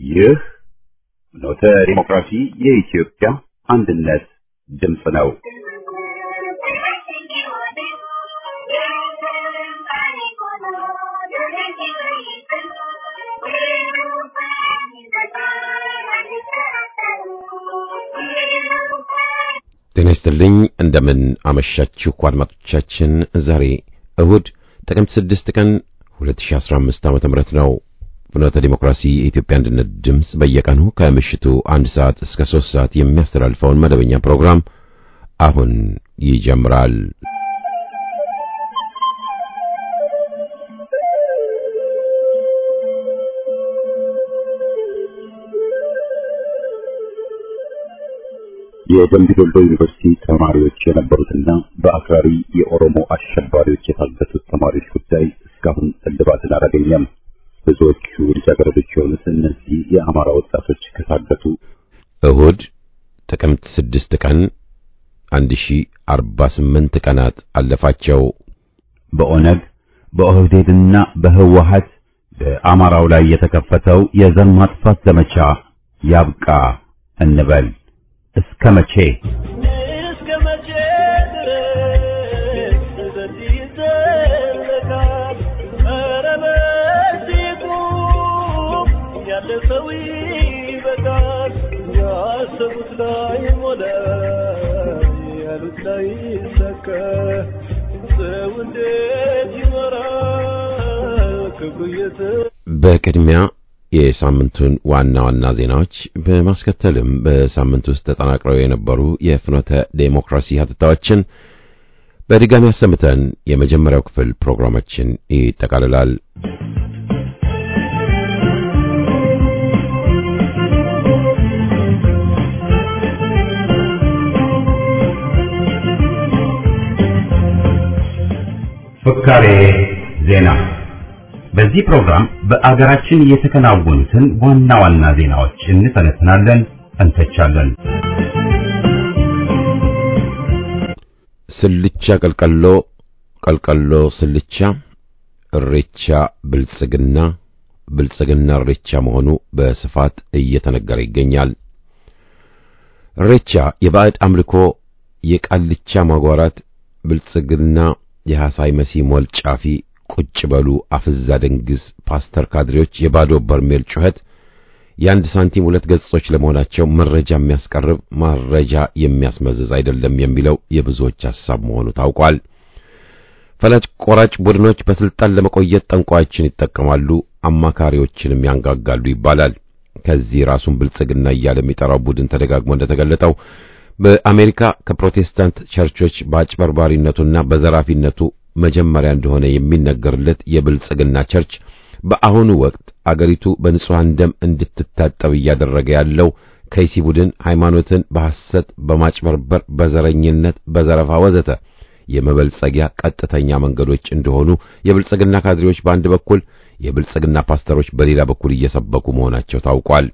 ይህ ኖተ ዲሞክራሲ የኢትዮጵያ አንድነት ድምፅ ነው። ጤና ይስጥልኝ እንደምን አመሻችሁ አድማጮቻችን። ዛሬ እሁድ ጥቅምት 6 ቀን 2015 ዓ.ም ነው። ፍኖተ ዲሞክራሲ የኢትዮጵያ አንድነት ድምፅ በየቀኑ ከምሽቱ አንድ ሰዓት እስከ 3 ሰዓት የሚያስተላልፈውን መደበኛ ፕሮግራም አሁን ይጀምራል። የደምቢ ዶሎ ዩኒቨርሲቲ ተማሪዎች የነበሩትና በአክራሪ የኦሮሞ አሸባሪዎች የታገቱት ተማሪዎች ጉዳይ እስካሁን እልባትን አላገኘም። ብዙዎቹ ልጃገረዶች የሆኑት እነዚህ የአማራ ወጣቶች ከታገቱ እሁድ ጥቅምት 6 ቀን 1048 ቀናት አለፋቸው። በኦነግ በኦህዴድና በህወሀት በአማራው ላይ የተከፈተው የዘር ማጥፋት ዘመቻ ያብቃ እንበል። እስከ መቼ እስከ መቼ ድረስ በዚህ ይዘለቃል? ኧረ በዚህ ቁም፣ ያለ ሰው ይበቃል። ያሰቡት ላይ ሞላ፣ ያሉት ላይ ይሳካ። ሰው እንዴት ይኖራል ክብሩ እየተ በቅድሚያ የሳምንቱን ዋና ዋና ዜናዎች በማስከተልም በሳምንት ውስጥ ተጠናቅረው የነበሩ የፍኖተ ዴሞክራሲ ሀተታዎችን በድጋሚ አሰምተን የመጀመሪያው ክፍል ፕሮግራማችን ይጠቃልላል። ፍካሬ ዜና። በዚህ ፕሮግራም በአገራችን የተከናወኑትን ዋና ዋና ዜናዎች እንተነትናለን፣ እንተቻለን። ስልቻ ቀልቀሎ፣ ቀልቀሎ ስልቻ፣ እሬቻ ብልጽግና፣ ብልጽግና እሬቻ መሆኑ በስፋት እየተነገረ ይገኛል። እሬቻ የባዕድ አምልኮ፣ የቃልቻ ማጓራት፣ ብልጽግና የሐሳይ መሲ ሞል ጫፊ ቁጭ በሉ አፍዛ ደንግዝ ፓስተር ካድሬዎች የባዶ በርሜል ጩኸት የአንድ ሳንቲም ሁለት ገጾች ለመሆናቸው መረጃ የሚያስቀርብ መረጃ የሚያስመዝዝ አይደለም የሚለው የብዙዎች ሐሳብ መሆኑ ታውቋል። ፈላጭ ቆራጭ ቡድኖች በስልጣን ለመቆየት ጠንቋዮችን ይጠቀማሉ፣ አማካሪዎችንም ያንጋጋሉ ይባላል። ከዚህ ራሱን ብልጽግና እያለ የሚጠራው ቡድን ተደጋግሞ እንደተገለጠው በአሜሪካ ከፕሮቴስታንት ቸርቾች በአጭበርባሪነቱና በዘራፊነቱ መጀመሪያ እንደሆነ የሚነገርለት የብልጽግና ቸርች በአሁኑ ወቅት አገሪቱ በንጹሐን ደም እንድትታጠብ እያደረገ ያለው ከይሲ ቡድን ሃይማኖትን በሐሰት፣ በማጭበርበር፣ በዘረኝነት፣ በዘረፋ ወዘተ የመበልጸጊያ ቀጥተኛ መንገዶች እንደሆኑ የብልጽግና ካድሬዎች በአንድ በኩል የብልጽግና ፓስተሮች በሌላ በኩል እየሰበኩ መሆናቸው ታውቋል።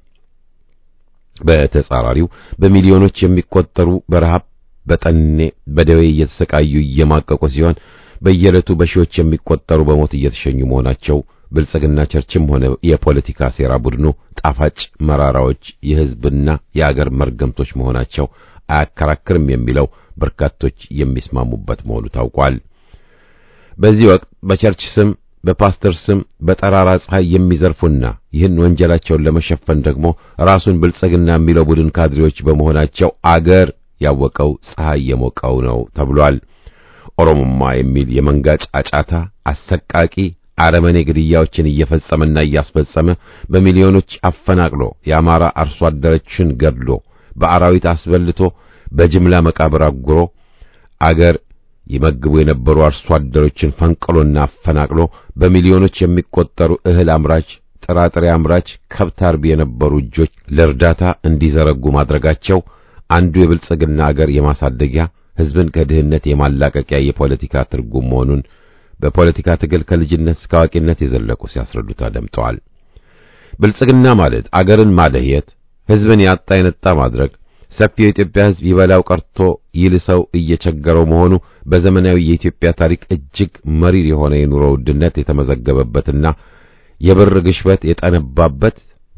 በተጻራሪው በሚሊዮኖች የሚቆጠሩ በረሃብ በጠኔ በደዌ እየተሰቃዩ እየማቀቁ ሲሆን በየዕለቱ በሺዎች የሚቆጠሩ በሞት እየተሸኙ መሆናቸው ብልጽግና ቸርችም ሆነ የፖለቲካ ሴራ ቡድኑ ጣፋጭ መራራዎች የሕዝብና የአገር መርገምቶች መሆናቸው አያከራክርም የሚለው በርካቶች የሚስማሙበት መሆኑ ታውቋል። በዚህ ወቅት በቸርች ስም በፓስተር ስም በጠራራ ፀሐይ የሚዘርፉና ይህን ወንጀላቸውን ለመሸፈን ደግሞ ራሱን ብልጽግና የሚለው ቡድን ካድሬዎች በመሆናቸው አገር ያወቀው ፀሐይ የሞቀው ነው ተብሏል። ኦሮሞማ የሚል የመንጋ ጫጫታ አሰቃቂ አረመኔ ግድያዎችን እየፈጸመና እያስፈጸመ በሚሊዮኖች አፈናቅሎ የአማራ አርሶ አደሮችን ገድሎ በአራዊት አስበልቶ በጅምላ መቃብር አጉሮ አገር ይመግቡ የነበሩ አርሶ አደሮችን ፈንቅሎና አፈናቅሎ በሚሊዮኖች የሚቆጠሩ እህል አምራች፣ ጥራጥሬ አምራች፣ ከብት አርቢ የነበሩ እጆች ለእርዳታ እንዲዘረጉ ማድረጋቸው አንዱ የብልጽግና አገር የማሳደጊያ ሕዝብን ከድህነት የማላቀቂያ የፖለቲካ ትርጉም መሆኑን በፖለቲካ ትግል ከልጅነት እስከ አዋቂነት የዘለቁ ሲያስረዱ ተደምጠዋል። ብልጽግና ማለት አገርን ማደህየት፣ ሕዝብን ያጣ የነጣ ማድረግ ሰፊው የኢትዮጵያ ሕዝብ ይበላው ቀርቶ ይልሰው እየቸገረው መሆኑ በዘመናዊ የኢትዮጵያ ታሪክ እጅግ መሪር የሆነ የኑሮ ውድነት የተመዘገበበትና የብር ግሽበት የጠነባበት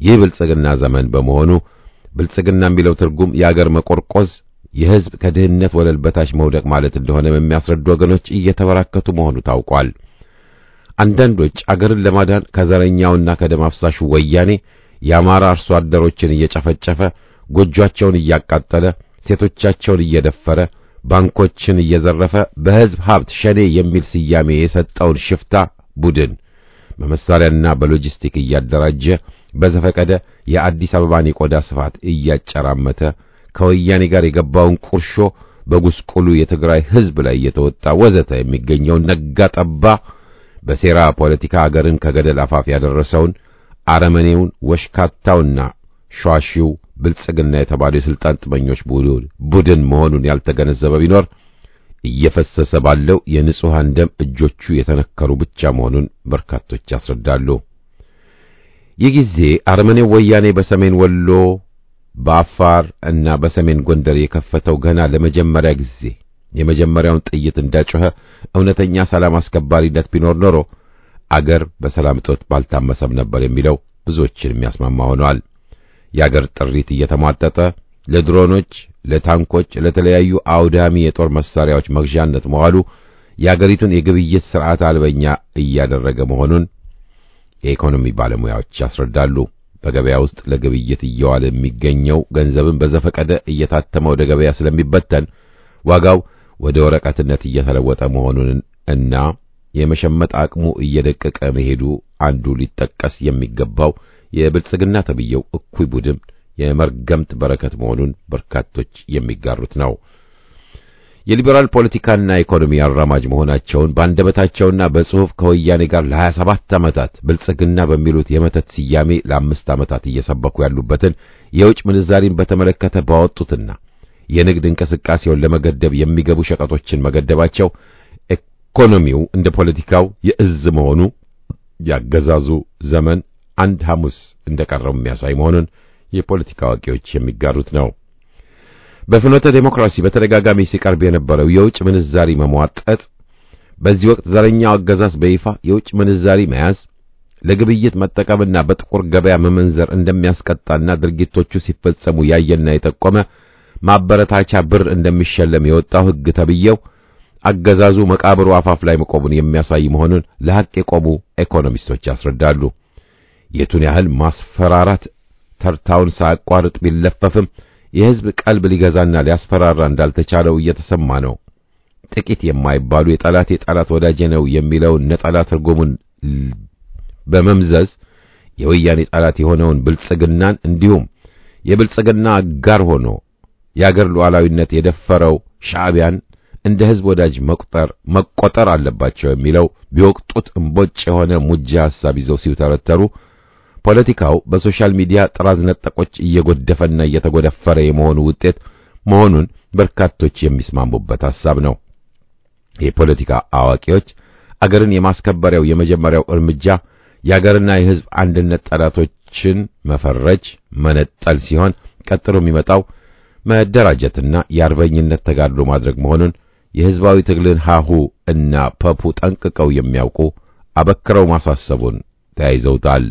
ይህ ብልጽግና ዘመን በመሆኑ ብልጽግና የሚለው ትርጉም የአገር መቆርቆዝ፣ የሕዝብ ከድህነት ወለል በታች መውደቅ ማለት እንደሆነ የሚያስረዱ ወገኖች እየተበራከቱ መሆኑ ታውቋል። አንዳንዶች አገርን ለማዳን ከዘረኛውና ከደም አፍሳሹ ወያኔ የአማራ አርሶ አደሮችን እየጨፈጨፈ ጎጆአቸውን እያቃጠለ ሴቶቻቸውን እየደፈረ ባንኮችን እየዘረፈ በሕዝብ ሀብት ሸኔ የሚል ስያሜ የሰጠውን ሽፍታ ቡድን በመሳሪያና በሎጂስቲክ እያደራጀ በዘፈቀደ የአዲስ አበባን የቆዳ ስፋት እያጨራመተ ከወያኔ ጋር የገባውን ቁርሾ በጉስቁሉ የትግራይ ሕዝብ ላይ እየተወጣ ወዘተ የሚገኘውን ነጋ ጠባ በሴራ ፖለቲካ አገርን ከገደል አፋፍ ያደረሰውን አረመኔውን ወሽካታውና ሿሺው ብልጽግና የተባለው የስልጣን ጥመኞች ቡድን መሆኑን ያልተገነዘበ ቢኖር እየፈሰሰ ባለው የንጹሐን ደም እጆቹ የተነከሩ ብቻ መሆኑን በርካቶች ያስረዳሉ። ይህ ጊዜ አረመኔው ወያኔ በሰሜን ወሎ፣ በአፋር እና በሰሜን ጎንደር የከፈተው ገና ለመጀመሪያ ጊዜ የመጀመሪያውን ጥይት እንዳጮኸ እውነተኛ ሰላም አስከባሪነት ቢኖር ኖሮ አገር በሰላም እጦት ባልታመሰም ነበር የሚለው ብዙዎችን የሚያስማማ ሆኗል። የአገር ጥሪት እየተሟጠጠ ለድሮኖች፣ ለታንኮች፣ ለተለያዩ አውዳሚ የጦር መሳሪያዎች መግዣነት መዋሉ የአገሪቱን የግብይት ስርዓት አልበኛ እያደረገ መሆኑን የኢኮኖሚ ባለሙያዎች ያስረዳሉ። በገበያ ውስጥ ለግብይት እየዋለ የሚገኘው ገንዘብን በዘፈቀደ እየታተመ ወደ ገበያ ስለሚበተን ዋጋው ወደ ወረቀትነት እየተለወጠ መሆኑን እና የመሸመጥ አቅሙ እየደቀቀ መሄዱ አንዱ ሊጠቀስ የሚገባው የብልጽግና ተብየው እኩይ ቡድን የመርገምት በረከት መሆኑን በርካቶች የሚጋሩት ነው። የሊበራል ፖለቲካና ኢኮኖሚ አራማጅ መሆናቸውን በአንደበታቸውና በጽሑፍ ከወያኔ ጋር ለ27 ዓመታት ብልጽግና በሚሉት የመተት ስያሜ ለአምስት ዓመታት እየሰበኩ ያሉበትን የውጭ ምንዛሪን በተመለከተ ባወጡትና የንግድ እንቅስቃሴውን ለመገደብ የሚገቡ ሸቀጦችን መገደባቸው ኢኮኖሚው እንደ ፖለቲካው የእዝ መሆኑ ያገዛዙ ዘመን አንድ ሐሙስ እንደቀረው የሚያሳይ መሆኑን የፖለቲካ አዋቂዎች የሚጋሩት ነው። በፍኖተ ዴሞክራሲ በተደጋጋሚ ሲቀርብ የነበረው የውጭ ምንዛሪ መሟጠጥ በዚህ ወቅት ዘረኛው አገዛዝ በይፋ የውጭ ምንዛሪ መያዝ ለግብይት መጠቀምና በጥቁር ገበያ መመንዘር እንደሚያስቀጣና ድርጊቶቹ ሲፈጸሙ ያየና የጠቆመ ማበረታቻ ብር እንደሚሸለም የወጣው ሕግ ተብየው አገዛዙ መቃብሩ አፋፍ ላይ መቆሙን የሚያሳይ መሆኑን ለሐቅ የቆሙ ኢኮኖሚስቶች ያስረዳሉ። የቱን ያህል ማስፈራራት ተርታውን ሳያቋርጥ ቢለፈፍም የሕዝብ ቀልብ ሊገዛና ሊያስፈራራ እንዳልተቻለው እየተሰማ ነው። ጥቂት የማይባሉ የጠላት የጠላት ወዳጄ ነው የሚለውን ነጠላ ትርጉሙን በመምዘዝ የወያኔ ጠላት የሆነውን ብልጽግናን እንዲሁም የብልጽግና አጋር ሆኖ የአገር ሉዓላዊነት የደፈረው ሻዕቢያን እንደ ሕዝብ ወዳጅ መቁጠር መቆጠር አለባቸው የሚለው ቢወቅጡት እምቦጭ የሆነ ሙጃ ሐሳብ ይዘው ሲተረተሩ ፖለቲካው በሶሻል ሚዲያ ጥራዝ ነጠቆች እየጎደፈና እየተጎደፈረ የመሆኑ ውጤት መሆኑን በርካቶች የሚስማሙበት ሐሳብ ነው። የፖለቲካ አዋቂዎች አገርን የማስከበሪያው የመጀመሪያው እርምጃ የአገርና የሕዝብ አንድነት ጠላቶችን መፈረጅ፣ መነጠል ሲሆን ቀጥሎ የሚመጣው መደራጀትና የአርበኝነት ተጋድሎ ማድረግ መሆኑን የሕዝባዊ ትግልን ሃሁ እና ፐፑ ጠንቅቀው የሚያውቁ አበክረው ማሳሰቡን ተያይዘውታል።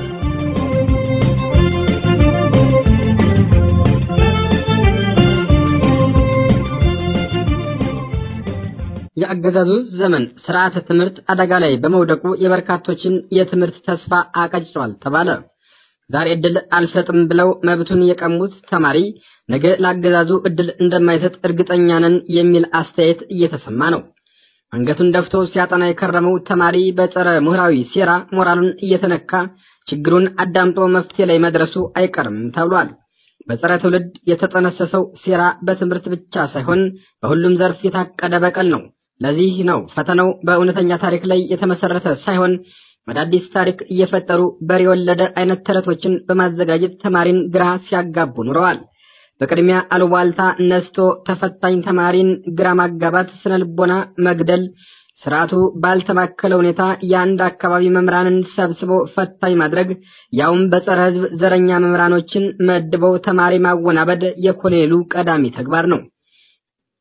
የአገዛዙ ዘመን ስርዓተ ትምህርት አደጋ ላይ በመውደቁ የበርካቶችን የትምህርት ተስፋ አቀጭቷል ተባለ። ዛሬ እድል አልሰጥም ብለው መብቱን የቀሙት ተማሪ ነገ ለአገዛዙ እድል እንደማይሰጥ እርግጠኛ ነን የሚል አስተያየት እየተሰማ ነው። አንገቱን ደፍቶ ሲያጠና የከረመው ተማሪ በጸረ ምሁራዊ ሴራ ሞራሉን እየተነካ ችግሩን አዳምጦ መፍትሄ ላይ መድረሱ አይቀርም ተብሏል። በጸረ ትውልድ የተጠነሰሰው ሴራ በትምህርት ብቻ ሳይሆን በሁሉም ዘርፍ የታቀደ በቀል ነው። ለዚህ ነው ፈተናው በእውነተኛ ታሪክ ላይ የተመሰረተ ሳይሆን አዳዲስ ታሪክ እየፈጠሩ በሬ የወለደ አይነት ተረቶችን በማዘጋጀት ተማሪን ግራ ሲያጋቡ ኑረዋል። በቅድሚያ አሉባልታ ነስቶ ተፈታኝ ተማሪን ግራ ማጋባት፣ ስነ ልቦና መግደል፣ ስርዓቱ ባልተማከለ ሁኔታ የአንድ አካባቢ መምህራንን ሰብስቦ ፈታኝ ማድረግ፣ ያውም በጸረ ሕዝብ ዘረኛ መምህራኖችን መድበው ተማሪ ማወናበድ የኮሎኔሉ ቀዳሚ ተግባር ነው።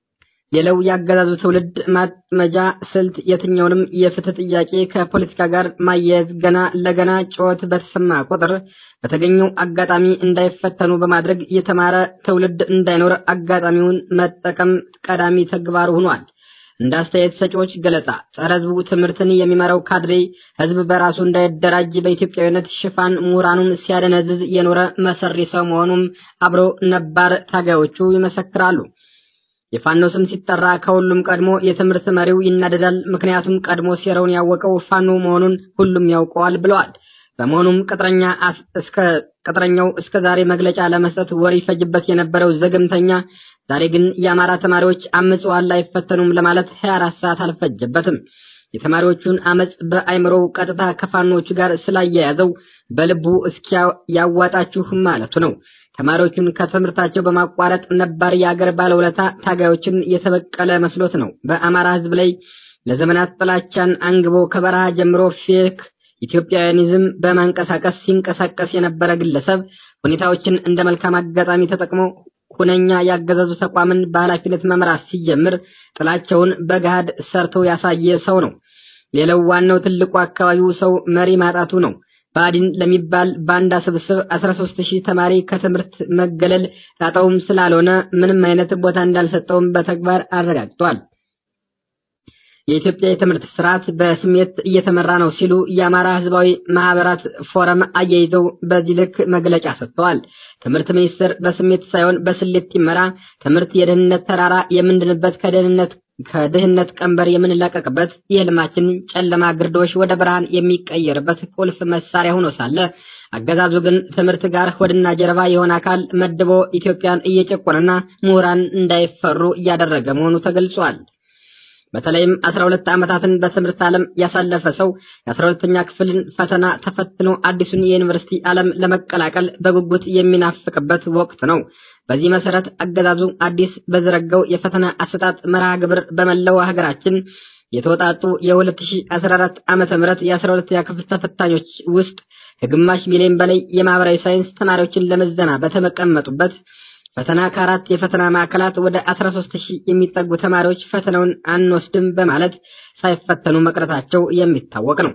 ሌላው ያገዛዙ ትውልድ ማጥመጃ ስልት የትኛውንም የፍትህ ጥያቄ ከፖለቲካ ጋር ማያያዝ ገና ለገና ጩኸት በተሰማ ቁጥር በተገኘው አጋጣሚ እንዳይፈተኑ በማድረግ የተማረ ትውልድ እንዳይኖር አጋጣሚውን መጠቀም ቀዳሚ ተግባር ሆኗል። እንደ አስተያየት ሰጪዎች ገለጻ ጸረ ህዝቡ ትምህርትን የሚመራው ካድሬ ህዝብ በራሱ እንዳይደራጅ በኢትዮጵያዊነት ሽፋን ምሁራኑን ሲያደነዝዝ የኖረ መሰሪ ሰው መሆኑም አብሮ ነባር ታጋዮቹ ይመሰክራሉ። የፋኖ ስም ሲጠራ ከሁሉም ቀድሞ የትምህርት መሪው ይናደዳል። ምክንያቱም ቀድሞ ሴራውን ያወቀው ፋኖ መሆኑን ሁሉም ያውቀዋል ብለዋል። በመሆኑም ቅጥረኛ እስከ ቅጥረኛው እስከ ዛሬ መግለጫ ለመስጠት ወር ይፈጅበት የነበረው ዘገምተኛ ዛሬ ግን የአማራ ተማሪዎች አምፀዋል አይፈተኑም ለማለት 24 ሰዓት አልፈጀበትም። የተማሪዎቹን አመፅ በአይምሮው ቀጥታ ከፋኖቹ ጋር ስላያያዘው በልቡ እስኪ ያዋጣችሁ ማለቱ ነው። ተማሪዎቹን ከትምህርታቸው በማቋረጥ ነባር የአገር ባለውለታ ታጋዮችን የተበቀለ መስሎት ነው። በአማራ ህዝብ ላይ ለዘመናት ጥላቻን አንግቦ ከበረሃ ጀምሮ ፌክ ኢትዮጵያውያኒዝም በማንቀሳቀስ ሲንቀሳቀስ የነበረ ግለሰብ ሁኔታዎችን እንደ መልካም አጋጣሚ ተጠቅሞ ሁነኛ ያገዛዙ ተቋምን በኃላፊነት መምራት ሲጀምር ጥላቸውን በገሃድ ሰርቶ ያሳየ ሰው ነው። ሌላው ዋናው ትልቁ አካባቢው ሰው መሪ ማጣቱ ነው። ባዲን ለሚባል ባንዳ ስብስብ 13000 ተማሪ ከትምህርት መገለል ጣጣውም ስላልሆነ ምንም አይነት ቦታ እንዳልሰጠውም በተግባር አረጋግጧል። የኢትዮጵያ የትምህርት ስርዓት በስሜት እየተመራ ነው ሲሉ የአማራ ህዝባዊ ማህበራት ፎረም አያይዘው በዚህ ልክ መግለጫ ሰጥተዋል። ትምህርት ሚኒስቴር በስሜት ሳይሆን በስሌት ይመራ፣ ትምህርት የደህንነት ተራራ የምንድንበት ከደህንነት ከድህነት ቀንበር የምንላቀቅበት የህልማችን ጨለማ ግርዶሽ ወደ ብርሃን የሚቀየርበት ቁልፍ መሳሪያ ሆኖ ሳለ አገዛዙ ግን ትምህርት ጋር ሆድና ጀርባ የሆነ አካል መድቦ ኢትዮጵያን እየጨቆነና ምሁራን እንዳይፈሩ እያደረገ መሆኑ ተገልጿል። በተለይም 12 ዓመታትን በትምህርት ዓለም ያሳለፈ ሰው የ12ኛ ክፍልን ፈተና ተፈትኖ አዲሱን የዩኒቨርሲቲ ዓለም ለመቀላቀል በጉጉት የሚናፍቅበት ወቅት ነው። በዚህ መሰረት አገዛዙ አዲስ በዘረጋው የፈተና አሰጣጥ መርሃ ግብር በመላው ሀገራችን የተወጣጡ የ2014 ዓመተ ምህረት የ12ኛ ክፍል ተፈታኞች ውስጥ ከግማሽ ሚሊዮን በላይ የማህበራዊ ሳይንስ ተማሪዎችን ለመዘና በተቀመጡበት ፈተና ከአራት የፈተና ማዕከላት ወደ 13000 የሚጠጉ ተማሪዎች ፈተናውን አንወስድም በማለት ሳይፈተኑ መቅረታቸው የሚታወቅ ነው።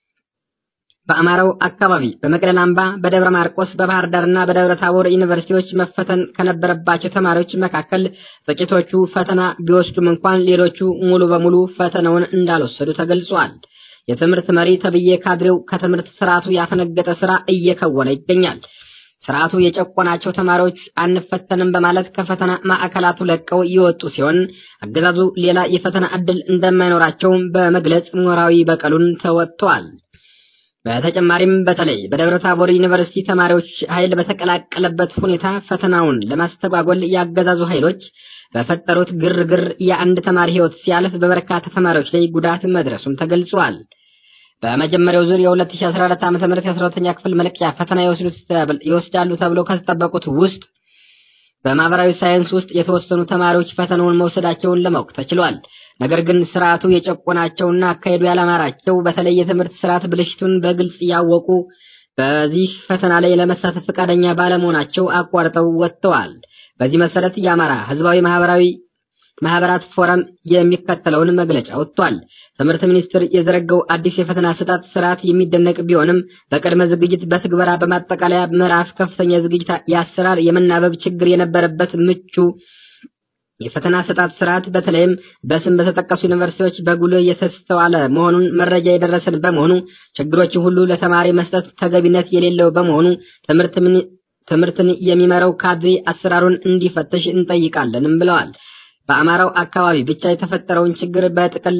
በአማራው አካባቢ በመቅደላ አምባ፣ በደብረ ማርቆስ፣ በባህር ዳርና በደብረ ታቦር ዩኒቨርሲቲዎች መፈተን ከነበረባቸው ተማሪዎች መካከል ጥቂቶቹ ፈተና ቢወስዱም እንኳን ሌሎቹ ሙሉ በሙሉ ፈተናውን እንዳልወሰዱ ተገልጿል። የትምህርት መሪ ተብዬ ካድሬው ከትምህርት ስርዓቱ ያፈነገጠ ስራ እየከወነ ይገኛል። ስርዓቱ የጨቆናቸው ተማሪዎች አንፈተንም በማለት ከፈተና ማዕከላቱ ለቀው የወጡ ሲሆን አገዛዙ ሌላ የፈተና ዕድል እንደማይኖራቸውም በመግለጽ ሞራዊ በቀሉን ተወጥቷል። በተጨማሪም በተለይ በደብረ ታቦር ዩኒቨርሲቲ ተማሪዎች ኃይል በተቀላቀለበት ሁኔታ ፈተናውን ለማስተጓጎል ያገዛዙ ኃይሎች በፈጠሩት ግርግር የአንድ ተማሪ ሕይወት ሲያልፍ በበርካታ ተማሪዎች ላይ ጉዳት መድረሱም ተገልጿል። በመጀመሪያው ዙር የ2014 ዓ.ም የ12ኛ ክፍል መልቀቂያ ፈተና ይወስዳሉ ተብለው ከተጠበቁት ውስጥ በማህበራዊ ሳይንስ ውስጥ የተወሰኑ ተማሪዎች ፈተናውን መውሰዳቸውን ለማወቅ ተችሏል። ነገር ግን ስርዓቱ የጨቆናቸውና አካሄዱ ያላማራቸው በተለይ የትምህርት ስርዓት ብልሽቱን በግልጽ ያወቁ በዚህ ፈተና ላይ ለመሳተፍ ፈቃደኛ ባለመሆናቸው አቋርጠው ወጥተዋል። በዚህ መሰረት የአማራ ህዝባዊ ማህበራዊ ማህበራት ፎረም የሚከተለውን መግለጫ ወጥቷል። ትምህርት ሚኒስቴር የዘረጋው አዲስ የፈተና አሰጣጥ ስርዓት የሚደነቅ ቢሆንም በቅድመ ዝግጅት፣ በትግበራ፣ በማጠቃለያ ምዕራፍ ከፍተኛ ዝግጅት፣ የአሰራር የመናበብ ችግር የነበረበት ምቹ የፈተና አሰጣጥ ስርዓት በተለይም በስም በተጠቀሱ ዩኒቨርሲቲዎች በጉልህ የተስተዋለ መሆኑን መረጃ የደረሰን በመሆኑ ችግሮችን ሁሉ ለተማሪ መስጠት ተገቢነት የሌለው በመሆኑ ትምህርት ትምህርትን የሚመራው ካድሬ አሰራሩን እንዲፈትሽ እንጠይቃለንም ብለዋል። በአማራው አካባቢ ብቻ የተፈጠረውን ችግር በጥቅል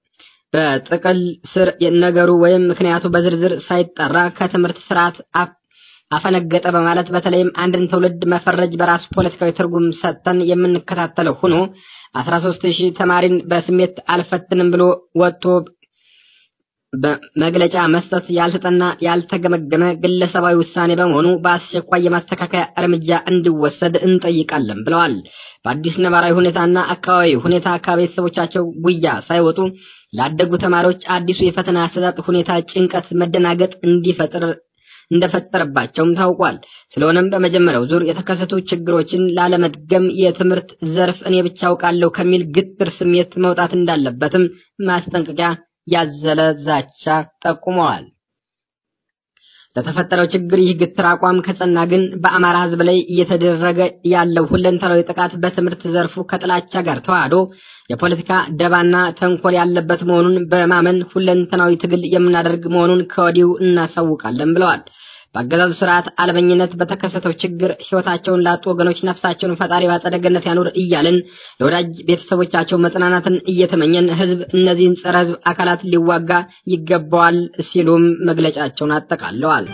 በጥቅል ስር ነገሩ ወይም ምክንያቱ በዝርዝር ሳይጠራ ከትምህርት ስርዓት አፈነገጠ በማለት በተለይም አንድን ትውልድ መፈረጅ በራሱ ፖለቲካዊ ትርጉም ሰጥተን የምንከታተለው ሆኖ 13000 ተማሪን በስሜት አልፈትንም ብሎ ወጥቶ በመግለጫ መስጠት ያልተጠና ያልተገመገመ ግለሰባዊ ውሳኔ በመሆኑ በአስቸኳይ የማስተካከያ እርምጃ እንዲወሰድ እንጠይቃለን ብለዋል። በአዲስ ነባራዊ ሁኔታና አካባቢ ሁኔታ ከቤተሰቦቻቸው ጉያ ሳይወጡ ላደጉ ተማሪዎች አዲሱ የፈተና አሰጣጥ ሁኔታ ጭንቀት፣ መደናገጥ እንዲፈጥር እንደፈጠረባቸውም ታውቋል። ስለሆነም በመጀመሪያው ዙር የተከሰቱ ችግሮችን ላለመድገም የትምህርት ዘርፍ እኔ ብቻ አውቃለሁ ከሚል ግትር ስሜት መውጣት እንዳለበትም ማስጠንቀቂያ ያዘለ ዛቻ ጠቁመዋል። ለተፈጠረው ችግር ይህ ግትር አቋም ከጸና ግን በአማራ ሕዝብ ላይ እየተደረገ ያለው ሁለንተናዊ ጥቃት በትምህርት ዘርፉ ከጥላቻ ጋር ተዋህዶ የፖለቲካ ደባና ተንኮል ያለበት መሆኑን በማመን ሁለንተናዊ ትግል የምናደርግ መሆኑን ከወዲሁ እናሳውቃለን ብለዋል። በአገዛዙ ስርዓት አልበኝነት በተከሰተው ችግር ሕይወታቸውን ላጡ ወገኖች ነፍሳቸውን ፈጣሪ በአጸደ ገነት ያኑር እያልን ለወዳጅ ቤተሰቦቻቸው መጽናናትን እየተመኘን ሕዝብ እነዚህን ጸረ ሕዝብ አካላት ሊዋጋ ይገባዋል ሲሉም መግለጫቸውን አጠቃለዋል።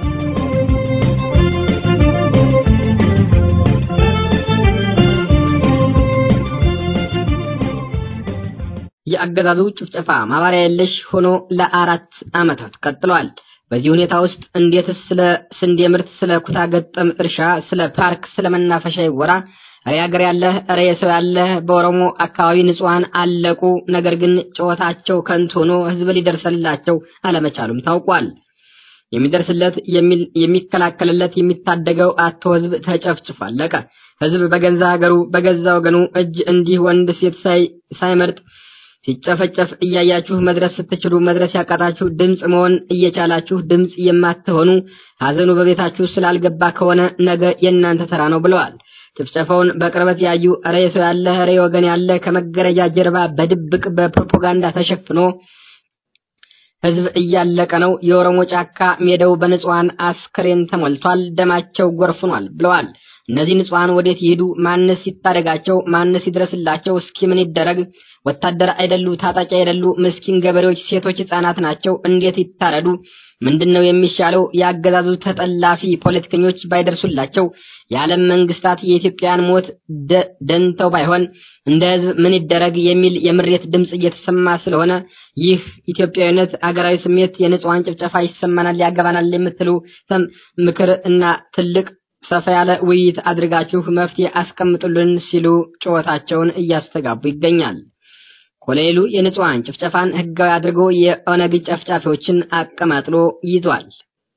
የአገዛዙ ጭፍጨፋ ማባሪያ የለሽ ሆኖ ለአራት ዓመታት ቀጥሏል። በዚህ ሁኔታ ውስጥ እንዴትስ ስለ ስንዴ ምርት፣ ስለ ኩታ ገጠም እርሻ፣ ስለ ፓርክ፣ ስለ መናፈሻ ይወራ? ኧረ ሀገር ያለህ ኧረ የሰው ያለህ በኦሮሞ አካባቢ ንጹሐን አለቁ። ነገር ግን ጩኸታቸው ከንቱ ሆኖ ህዝብ ሊደርስላቸው አለመቻሉም ታውቋል። የሚደርስለት የሚከላከልለት የሚታደገው አቶ ህዝብ ተጨፍጭፎ አለቀ። ህዝብ በገዛ ሀገሩ በገዛ ወገኑ እጅ እንዲህ ወንድ ሴት ሳይመርጥ ሲጨፈጨፍ እያያችሁ መድረስ ስትችሉ መድረስ ያቃታችሁ ድምፅ መሆን እየቻላችሁ ድምፅ የማትሆኑ ሀዘኑ በቤታችሁ ስላልገባ ከሆነ ነገ የእናንተ ተራ ነው ብለዋል። ጭፍጨፋውን በቅርበት ያዩ ኧረ የሰው ያለ ኧረ ወገን ያለ ከመጋረጃ ጀርባ በድብቅ በፕሮፓጋንዳ ተሸፍኖ ህዝብ እያለቀ ነው። የኦሮሞ ጫካ ሜዳው በንጹሐን አስክሬን ተሞልቷል። ደማቸው ጎርፍኗል ብለዋል። እነዚህ ንጹሐን ወዴት ይሄዱ? ማንስ ይታደጋቸው? ማንስ ይድረስላቸው? እስኪ ምን ይደረግ? ወታደር አይደሉ፣ ታጣቂ አይደሉ፣ ምስኪን ገበሬዎች፣ ሴቶች፣ ህጻናት ናቸው። እንዴት ይታረዱ? ምንድነው የሚሻለው? የአገዛዙ ተጠላፊ ፖለቲከኞች ባይደርሱላቸው፣ የዓለም መንግስታት የኢትዮጵያን ሞት ደንተው ባይሆን እንደ ህዝብ ምን ይደረግ የሚል የምሬት ድምጽ እየተሰማ ስለሆነ ይህ ኢትዮጵያዊነት፣ አገራዊ ስሜት፣ የንጹሐን ጭፍጨፋ ይሰማናል፣ ያገባናል የምትሉ ምክር እና ትልቅ ሰፋ ያለ ውይይት አድርጋችሁ መፍትሄ አስቀምጡልን ሲሉ ጩኸታቸውን እያስተጋቡ ይገኛል። ኮሎኔሉ የንጹሐን ጭፍጨፋን ህጋዊ አድርጎ የኦነግ ጨፍጫፊዎችን አቀማጥሎ ይዟል።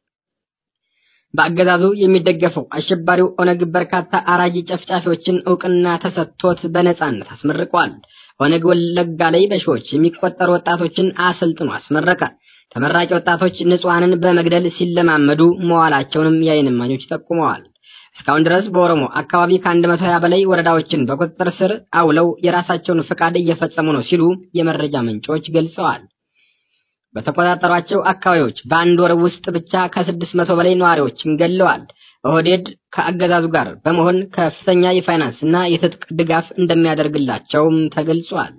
በአገዛዙ የሚደገፈው አሸባሪው ኦነግ በርካታ አራጂ ጨፍጫፊዎችን እውቅና ተሰጥቶት በነጻነት አስመርቋል። ኦነግ ወለጋ ላይ በሺዎች የሚቆጠሩ ወጣቶችን አሰልጥኖ አስመረቀ። ተመራቂ ወጣቶች ንጹሐንን በመግደል ሲለማመዱ መዋላቸውንም የዓይን እማኞች ጠቁመዋል። እስካሁን ድረስ በኦሮሞ አካባቢ ከአንድ መቶ ሀያ በላይ ወረዳዎችን በቁጥጥር ስር አውለው የራሳቸውን ፈቃድ እየፈጸሙ ነው ሲሉ የመረጃ ምንጮች ገልጸዋል። በተቆጣጠሯቸው አካባቢዎች በአንድ ወር ውስጥ ብቻ ከስድስት መቶ በላይ ነዋሪዎችን ገለዋል። ኦህዴድ ከአገዛዙ ጋር በመሆን ከፍተኛ የፋይናንስ እና የትጥቅ ድጋፍ እንደሚያደርግላቸውም ተገልጿል።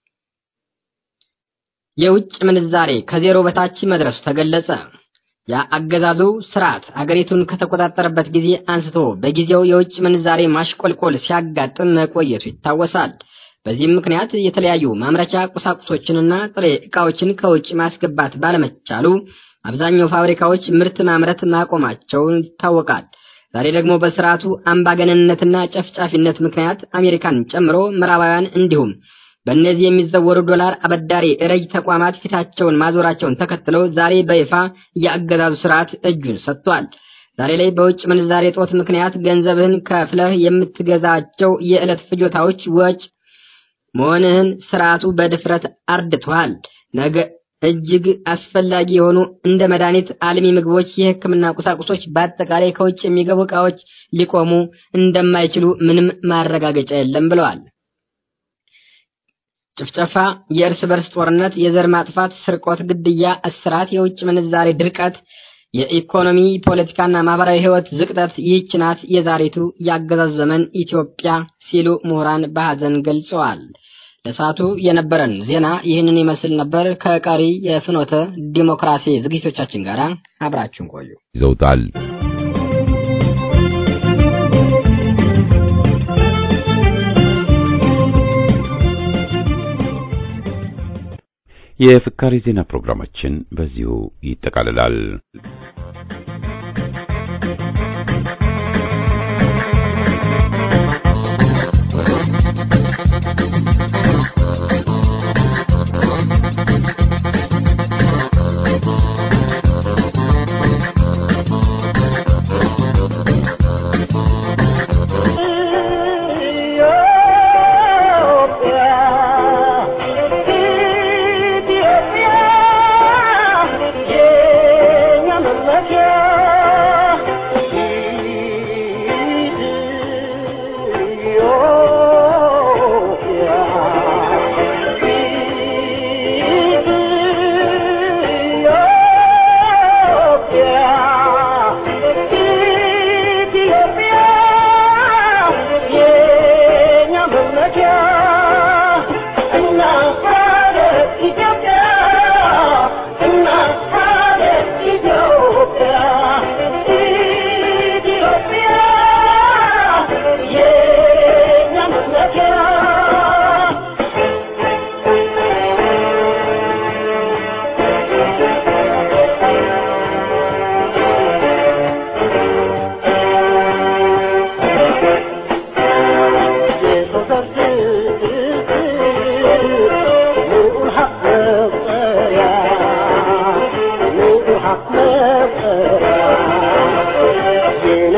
የውጭ ምንዛሬ ከዜሮ በታች መድረሱ ተገለጸ። የአገዛዙ ስርዓት አገሪቱን ከተቆጣጠረበት ጊዜ አንስቶ በጊዜው የውጭ ምንዛሬ ማሽቆልቆል ሲያጋጥም መቆየቱ ይታወሳል። በዚህም ምክንያት የተለያዩ ማምረቻ ቁሳቁሶችንና ጥሬ ዕቃዎችን ከውጭ ማስገባት ባለመቻሉ አብዛኛው ፋብሪካዎች ምርት ማምረት ማቆማቸውን ይታወቃል። ዛሬ ደግሞ በስርዓቱ አምባገነንነትና ጨፍጫፊነት ምክንያት አሜሪካን ጨምሮ ምዕራባውያን እንዲሁም በእነዚህ የሚዘወሩ ዶላር አበዳሪ ረጅ ተቋማት ፊታቸውን ማዞራቸውን ተከትለው ዛሬ በይፋ የአገዛዙ ስርዓት እጁን ሰጥቷል። ዛሬ ላይ በውጭ ምንዛሬ ጦት ምክንያት ገንዘብህን ከፍለህ የምትገዛቸው የዕለት ፍጆታዎች ወጭ መሆንህን ስርዓቱ በድፍረት አርድቷል። ነገ እጅግ አስፈላጊ የሆኑ እንደ መድኃኒት፣ አልሚ ምግቦች፣ የሕክምና ቁሳቁሶች፣ በአጠቃላይ ከውጭ የሚገቡ ዕቃዎች ሊቆሙ እንደማይችሉ ምንም ማረጋገጫ የለም ብለዋል። ጭፍጨፋ፣ የእርስ በርስ ጦርነት፣ የዘር ማጥፋት፣ ስርቆት፣ ግድያ፣ እስራት፣ የውጭ ምንዛሬ ድርቀት፣ የኢኮኖሚ ፖለቲካና ማህበራዊ ህይወት ዝቅጠት ይህች ናት የዛሬቱ የአገዛዝ ዘመን ኢትዮጵያ ሲሉ ምሁራን በሐዘን ገልጸዋል። ለሰዓቱ የነበረን ዜና ይህንን ይመስል ነበር። ከቀሪ የፍኖተ ዲሞክራሲ ዝግጅቶቻችን ጋር አብራችሁን ቆዩ። ይዘውታል። የፍካሪ ዜና ፕሮግራማችን በዚሁ ይጠቃልላል።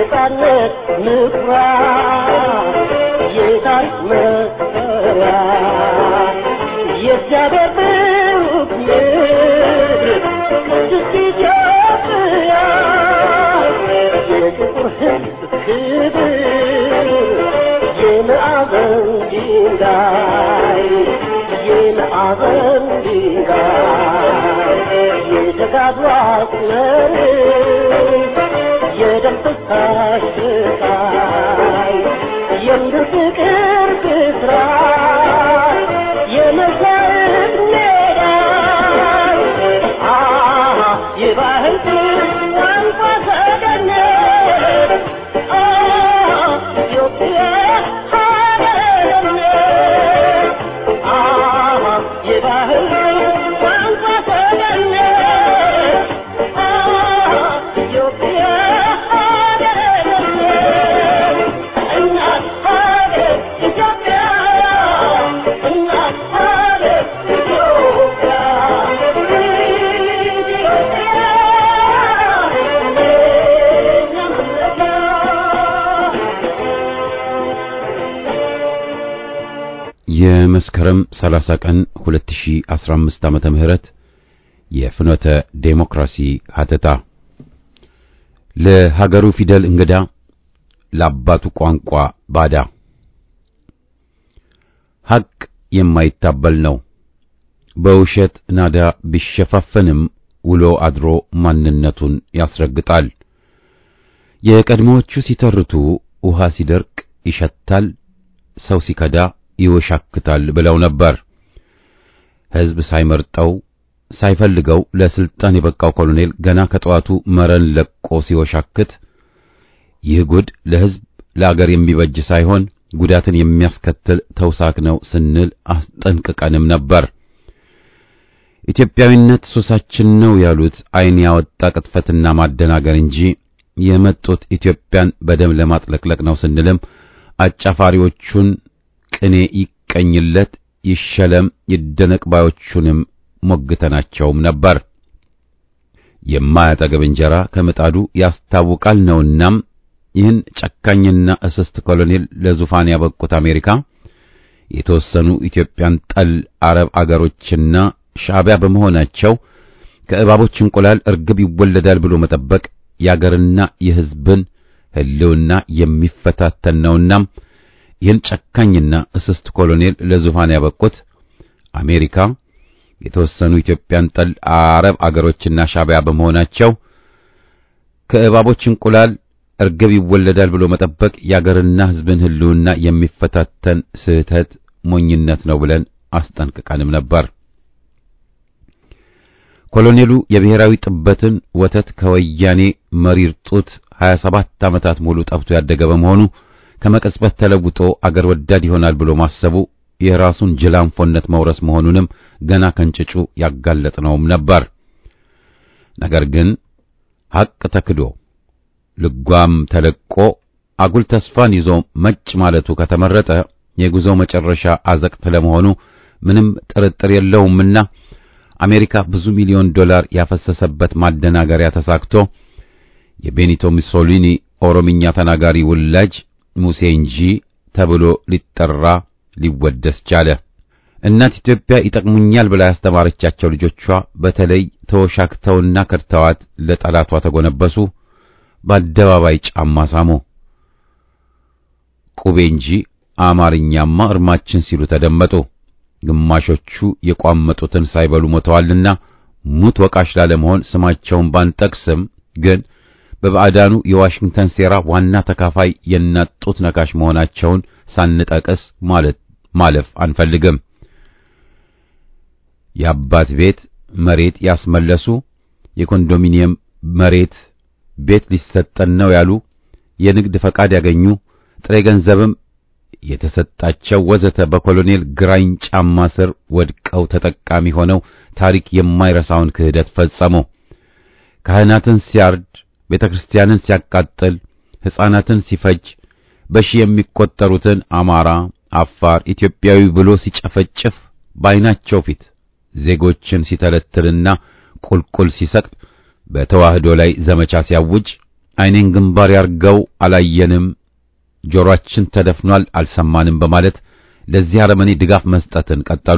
የነጻነት ምኩራብ የታሪክ መሰሪያ የእግዚአብሔር ብሩክ ምድር ቅድስት ኢትዮጵያ የጥቁር ሕዝብ ክብር የማዕዘን ድንጋይ የማዕዘን ድንጋይ የተጋድሎ አስመር የደም ፍሳሽ ስቃይ የምድር ፍቅር ብስራት የመሰረት ሜዳ አሃ የባህል ቋንቋ ሰገነት አሃ ኢትዮጵያ ሀገርነት አሃ የባህል ቋንቋ ሰገነት አሃ ኢትዮጵያ ሀገርነት እናት ሀገር ኢትዮጵያ እናት ሀገር ኢትዮጵያ የመስከረም 30 ቀን 2015 ዓመተ ምህረት የፍኖተ ዴሞክራሲ ሀተታ ለሀገሩ ፊደል እንግዳ ለአባቱ ቋንቋ ባዳ ሐቅ የማይታበል ነው። በውሸት ናዳ ቢሸፋፈንም ውሎ አድሮ ማንነቱን ያስረግጣል። የቀድሞዎቹ ሲተርቱ ውሃ ሲደርቅ ይሸታል፣ ሰው ሲከዳ ይወሻክታል ብለው ነበር። ሕዝብ ሳይመርጠው ሳይፈልገው ለስልጣን የበቃው ኮሎኔል ገና ከጠዋቱ መረን ለቆ ሲወሻክት ይህ ጉድ ለሕዝብ ለአገር የሚበጅ ሳይሆን ጉዳትን የሚያስከትል ተውሳክ ነው ስንል አስጠንቅቀንም ነበር። ኢትዮጵያዊነት ሱሳችን ነው ያሉት ዓይን ያወጣ ቅጥፈትና ማደናገር እንጂ የመጡት ኢትዮጵያን በደም ለማጥለቅለቅ ነው ስንልም አጫፋሪዎቹን ቅኔ ይቀኝለት ይሸለም ይደነቅ ባዮቹንም ሞግተናቸውም ነበር። የማያጠገብ እንጀራ ከምጣዱ ያስታውቃል ነውናም ይህን ጨካኝና እስስት ኮሎኔል ለዙፋን ያበቁት አሜሪካ የተወሰኑ ኢትዮጵያን ጠል አረብ አገሮችና ሻዕቢያ በመሆናቸው ከእባቦች እንቁላል እርግብ ይወለዳል ብሎ መጠበቅ የአገርና የሕዝብን ሕልውና የሚፈታተን ነውናም ይህን ጨካኝና እስስት ኮሎኔል ለዙፋን ያበቁት አሜሪካ የተወሰኑ ኢትዮጵያን ጠል አረብ አገሮችና ሻዕቢያ በመሆናቸው ከእባቦች እንቁላል እርግብ ይወለዳል ብሎ መጠበቅ የአገርና ሕዝብን ሕልውና የሚፈታተን ስህተት ሞኝነት ነው ብለን አስጠንቅቀንም ነበር። ኮሎኔሉ የብሔራዊ ጥበትን ወተት ከወያኔ መሪር ጡት 27 ዓመታት ሙሉ ጠብቶ ያደገ በመሆኑ ከመቀጽበት ተለውጦ አገር ወዳድ ይሆናል ብሎ ማሰቡ የራሱን ጅላንፎነት መውረስ መሆኑንም ገና ከንጭጩ ያጋለጥነውም ነበር። ነገር ግን ሐቅ ተክዶ ልጓም ተለቆ አጉል ተስፋን ይዞ መጭ ማለቱ ከተመረጠ የጉዞው መጨረሻ አዘቅት ለመሆኑ ምንም ጥርጥር የለውምና አሜሪካ ብዙ ሚሊዮን ዶላር ያፈሰሰበት ማደናገሪያ ተሳክቶ የቤኒቶ ሙሶሊኒ ኦሮምኛ ተናጋሪ ውላጅ ሙሴ እንጂ ተብሎ ሊጠራ ሊወደስ ቻለ። እናት ኢትዮጵያ ይጠቅሙኛል ብላ ያስተማረቻቸው ልጆቿ በተለይ ተወሻክተውና ከድተዋት ለጠላቷ ተጎነበሱ። በአደባባይ ጫማ ሳሙ። ቁቤ እንጂ አማርኛማ እርማችን ሲሉ ተደመጡ። ግማሾቹ የቋመጡትን ሳይበሉ ሞተዋልና ሙት ወቃሽ ላለመሆን ስማቸውን ባንጠቅስም ግን በባዕዳኑ የዋሽንግተን ሴራ ዋና ተካፋይ የናጡት ነካሽ መሆናቸውን ሳንጠቅስ ማለት ማለፍ አንፈልግም። የአባት ቤት መሬት ያስመለሱ፣ የኮንዶሚኒየም መሬት ቤት ሊሰጠን ነው ያሉ፣ የንግድ ፈቃድ ያገኙ፣ ጥሬ ገንዘብም የተሰጣቸው ወዘተ በኮሎኔል ግራኝ ጫማ ስር ወድቀው ተጠቃሚ ሆነው ታሪክ የማይረሳውን ክህደት ፈጸሙ። ካህናትን ሲያርድ፣ ቤተ ክርስቲያንን ሲያቃጥል፣ ሕፃናትን ሲፈጅ፣ በሺህ የሚቆጠሩትን አማራ፣ አፋር፣ ኢትዮጵያዊ ብሎ ሲጨፈጭፍ በዓይናቸው ፊት ዜጎችን ሲተለትልና ቁልቁል ሲሰቅል በተዋህዶ ላይ ዘመቻ ሲያውጅ ዓይኔን ግንባር ያርገው አላየንም፣ ጆሮአችን ተደፍኗል አልሰማንም በማለት ለዚህ አረመኔ ድጋፍ መስጠትን ቀጠሉ።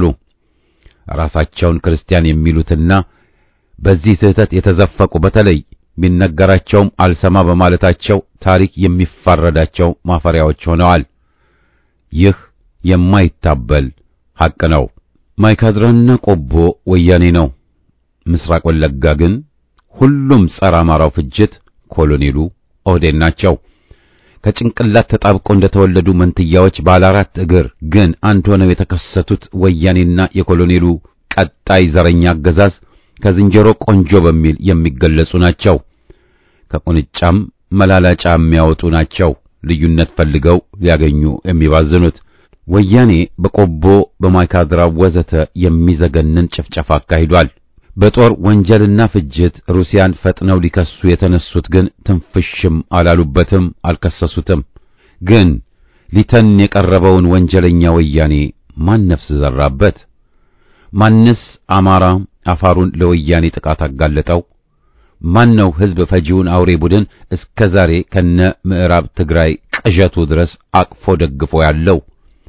ራሳቸውን ክርስቲያን የሚሉትና በዚህ ስህተት የተዘፈቁ በተለይ ቢነገራቸውም አልሰማ በማለታቸው ታሪክ የሚፋረዳቸው ማፈሪያዎች ሆነዋል። ይህ የማይታበል ሐቅ ነው። ማይካድራና ቆቦ ወያኔ ነው። ምስራቅ ወለጋ ግን ሁሉም ጸረ አማራው ፍጅት ኮሎኔሉ ኦህዴድ ናቸው። ከጭንቅላት ተጣብቀው እንደተወለዱ መንትያዎች ባለ አራት እግር ግን አንድ ሆነው የተከሰቱት ወያኔና የኮሎኔሉ ቀጣይ ዘረኛ አገዛዝ ከዝንጀሮ ቆንጆ በሚል የሚገለጹ ናቸው። ከቁንጫም መላላጫ የሚያወጡ ናቸው። ልዩነት ፈልገው ሊያገኙ የሚባዝኑት ወያኔ በቆቦ በማይካድራ ወዘተ የሚዘገንን ጭፍጨፋ አካሂዷል። በጦር ወንጀልና ፍጅት ሩሲያን ፈጥነው ሊከሱ የተነሱት ግን ትንፍሽም አላሉበትም፣ አልከሰሱትም። ግን ሊተን የቀረበውን ወንጀለኛ ወያኔ ማን ነፍስ ዘራበት? ማንስ አማራ አፋሩን ለወያኔ ጥቃት አጋለጠው? ማን ነው ሕዝብ ፈጂውን አውሬ ቡድን እስከ ዛሬ ከነ ምዕራብ ትግራይ ቅዠቱ ድረስ አቅፎ ደግፎ ያለው?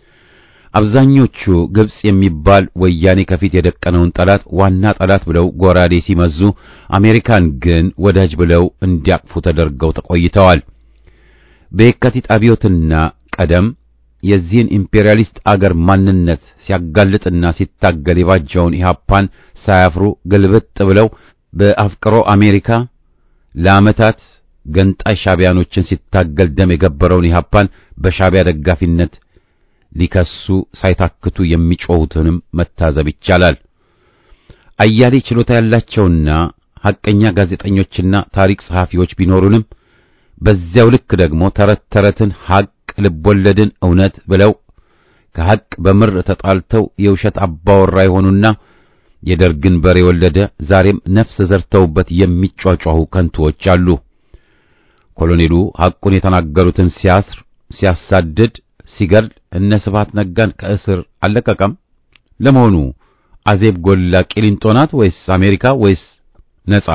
አብዛኞቹ ግብጽ የሚባል ወያኔ ከፊት የደቀነውን ጠላት ዋና ጠላት ብለው ጎራዴ ሲመዙ፣ አሜሪካን ግን ወዳጅ ብለው እንዲያቅፉ ተደርገው ተቆይተዋል። በየካቲት አብዮትና ቀደም የዚህን ኢምፔሪያሊስት አገር ማንነት ሲያጋልጥና ሲታገል የባጀውን ኢህአፓን ሳያፍሩ ግልብጥ ብለው በአፍቅሮ አሜሪካ ለዓመታት ገንጣይ ሻቢያኖችን ሲታገል ደም የገበረውን ኢህአፓን በሻቢያ ደጋፊነት ሊከሱ ሳይታክቱ የሚጮሁትንም መታዘብ ይቻላል። አያሌ ችሎታ ያላቸውና ሐቀኛ ጋዜጠኞችና ታሪክ ጸሐፊዎች ቢኖሩንም በዚያው ልክ ደግሞ ተረት ተረትን ሐቅ ልቦለድን እውነት ብለው ከሐቅ በምር ተጣልተው የውሸት አባወራ የሆኑና የደርግን በሬ የወለደ ዛሬም ነፍስ ዘርተውበት የሚጯጯሁ ከንቱዎች አሉ። ኮሎኔሉ ሐቁን የተናገሩትን ሲያስር፣ ሲያሳድድ፣ ሲገድል እነ ስብሐት ነጋን ከእስር አልለቀቀም። ለመሆኑ አዜብ ጎላ ቂሊንጦ ናት ወይስ አሜሪካ ወይስ ነጻ?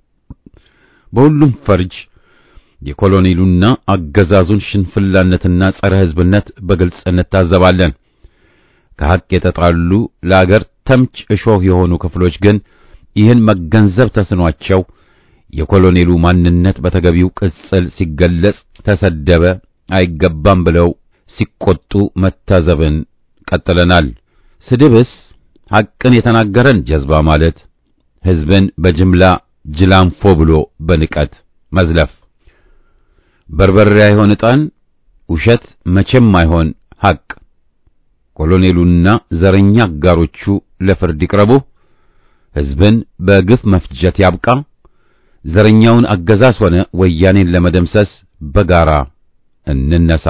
በሁሉም ፈርጅ የኮሎኔሉና አገዛዙን ሽንፍላነትና ጸረ ሕዝብነት በግልጽ እንታዘባለን። ከሐቅ የተጣሉ ለአገር ተምች እሾህ የሆኑ ክፍሎች ግን ይህን መገንዘብ ተስኗቸው የኮሎኔሉ ማንነት በተገቢው ቅጽል ሲገለጽ ተሰደበ፣ አይገባም ብለው ሲቆጡ መታዘብን ቀጥለናል። ስድብስ ሐቅን የተናገረን ጀዝባ ማለት ሕዝብን በጅምላ ጅላንፎ ብሎ በንቀት መዝለፍ በርበሬ አይሆን ዕጣን፣ ውሸት መቼም አይሆን ሐቅ። ኮሎኔሉና ዘረኛ አጋሮቹ ለፍርድ ይቅረቡ። ሕዝብን በግፍ መፍጀት ያብቃ። ዘረኛውን አገዛዝ ሆነ ወያኔን ለመደምሰስ በጋራ እንነሳ።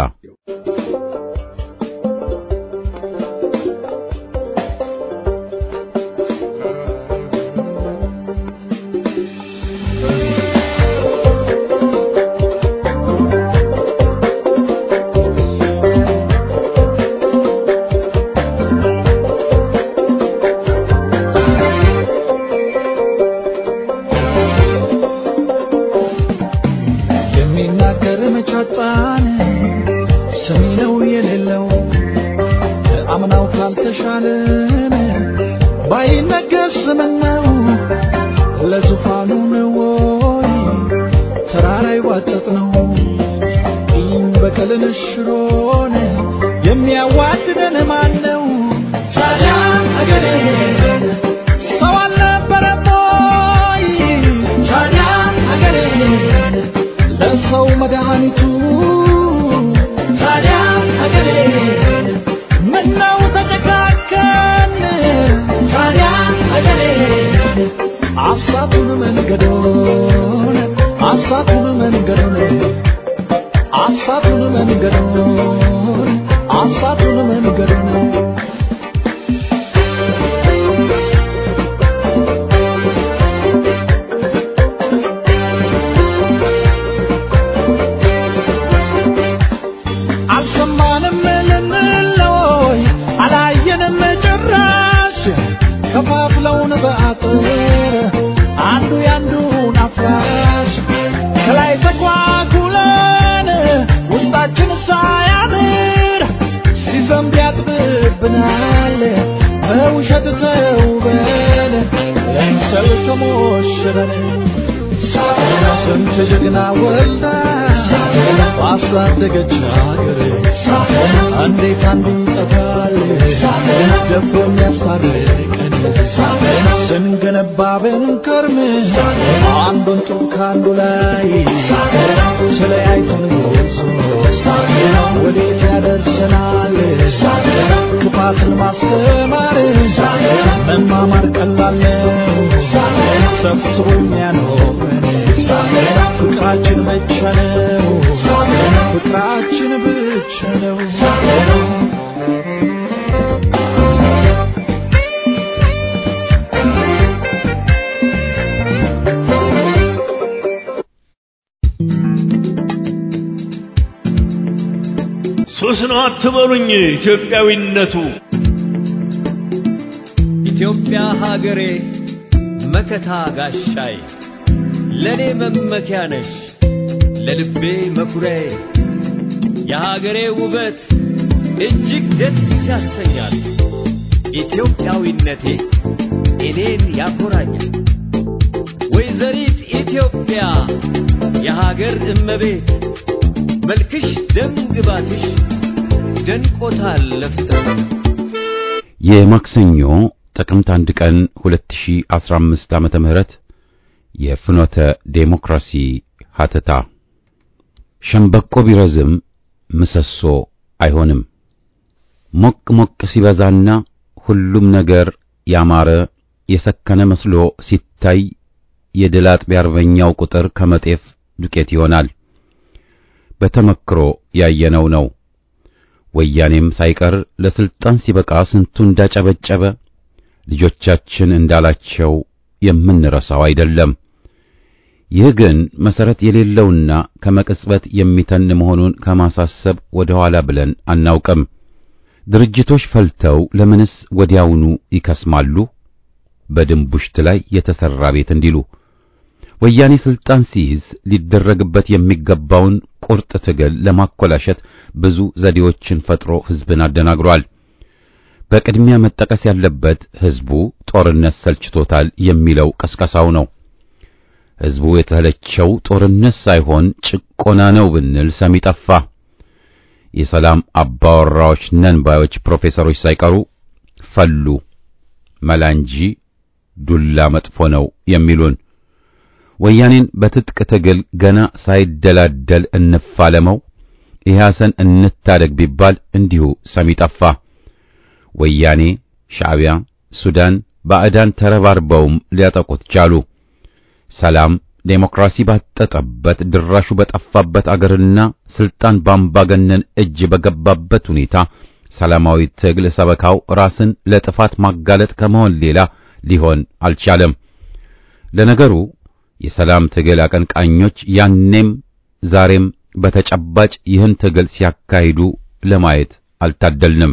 የሚናገር መቻጣን ሰሚ ነው የሌለው አምናው ካልተሻለን ባይነገር ስምነው ለዙፋኑ ነው ወይ ተራራ ይዋጠጥ ነው ቂም በቀልን ሽሮን የሚያዋድደን ማን ነው ታዲያ አገሬ ሰው አልነበረም ወይ ታዲያ አገሬ ለሰው መድኃኒቱ ታዲያ አገሬ ምነው ተጨካከን ታዲያ አገሬ አሳቱን መንገዶን አሳቱን መንገዶን አሳቱን መንገዶን አሳቱን መንገዶን አልሰማንም ልንለይ አላየንም ጭራሽ ከፋፍለውን በአጥር አንዱ ያንዱን አፍራሽ ከላይ ተኳ ሸረሸረን ስንት ጀግና ወጣ ባሳደገች ሀገር እንዴት አንዱ ይጠፋል ደፍሮ የሚያስታርቀን ስንገነባ ብንከርም አንዱን ጡብ ከአንዱ ላይ ተለያይተን ጎዞ ወዴት ያደርሰናል ክፋትን ማስተማር መማማር ቀላል ነው ሰብስቦ የሚያኖረን ፍቅራችን ብቻ ነው ፍቅራችን ብቻ ነው ሱስ ነው አትበሉኝ ኢትዮጵያዊነቱ ኢትዮጵያ ሀገሬ መከታ ጋሻይ ለኔ መመኪያ ነሽ ለልቤ መኩሪያዬ የሀገሬ ውበት እጅግ ደስ ያሰኛል ኢትዮጵያዊነቴ እኔን ያኮራኛል ወይዘሪት ኢትዮጵያ የሀገር እመቤት መልክሽ ደም ግባትሽ ደንቆታል ለፍጥረት የማክሰኞ ጥቅምት አንድ ቀን 2015 ዓመተ ምህረት የፍኖተ ዴሞክራሲ ሀተታ ሸምበቆ ቢረዝም ምሰሶ አይሆንም። ሞቅ ሞቅ ሲበዛና ሁሉም ነገር ያማረ የሰከነ መስሎ ሲታይ የድል አጥቢያ አርበኛው ቁጥር ከመጤፍ ዱቄት ይሆናል። በተመክሮ ያየነው ነው። ወያኔም ሳይቀር ለስልጣን ሲበቃ ስንቱ እንዳጨበጨበ ልጆቻችን እንዳላቸው የምንረሳው አይደለም። ይህ ግን መሰረት የሌለውና ከመቅጽበት የሚተን መሆኑን ከማሳሰብ ወደ ኋላ ብለን አናውቅም። ድርጅቶች ፈልተው ለምንስ ወዲያውኑ ይከስማሉ? በድንቡሽት ላይ የተሰራ ቤት እንዲሉ ወያኔ ስልጣን ሲይዝ ሊደረግበት የሚገባውን ቁርጥ ትግል ለማኮላሸት ብዙ ዘዴዎችን ፈጥሮ ህዝብን አደናግሯል። በቅድሚያ መጠቀስ ያለበት ህዝቡ ጦርነት ሰልችቶታል የሚለው ቀስቀሳው ነው። ህዝቡ የተለቸው ጦርነት ሳይሆን ጭቆና ነው ብንል ሰሚ ጠፋ። የሰላም አባወራዎች ነን ባዮች ፕሮፌሰሮች ሳይቀሩ ፈሉ። መላ እንጂ ዱላ መጥፎ ነው የሚሉን ወያኔን በትጥቅ ትግል ገና ሳይደላደል እንፋለመው፣ ኢህአሰን እንታደግ ቢባል እንዲሁ ሰሚ ጠፋ። ወያኔ፣ ሻዕቢያ፣ ሱዳን፣ ባዕዳን ተረባርበውም ሊያጠቁት ቻሉ። ሰላም ዴሞክራሲ ባጠጠበት ድራሹ በጠፋበት አገርና ስልጣን ባምባገነን እጅ በገባበት ሁኔታ ሰላማዊ ትግል ሰበካው ራስን ለጥፋት ማጋለጥ ከመሆን ሌላ ሊሆን አልቻለም። ለነገሩ የሰላም ትግል አቀንቃኞች ያኔም ዛሬም በተጨባጭ ይህን ትግል ሲያካሂዱ ለማየት አልታደልንም።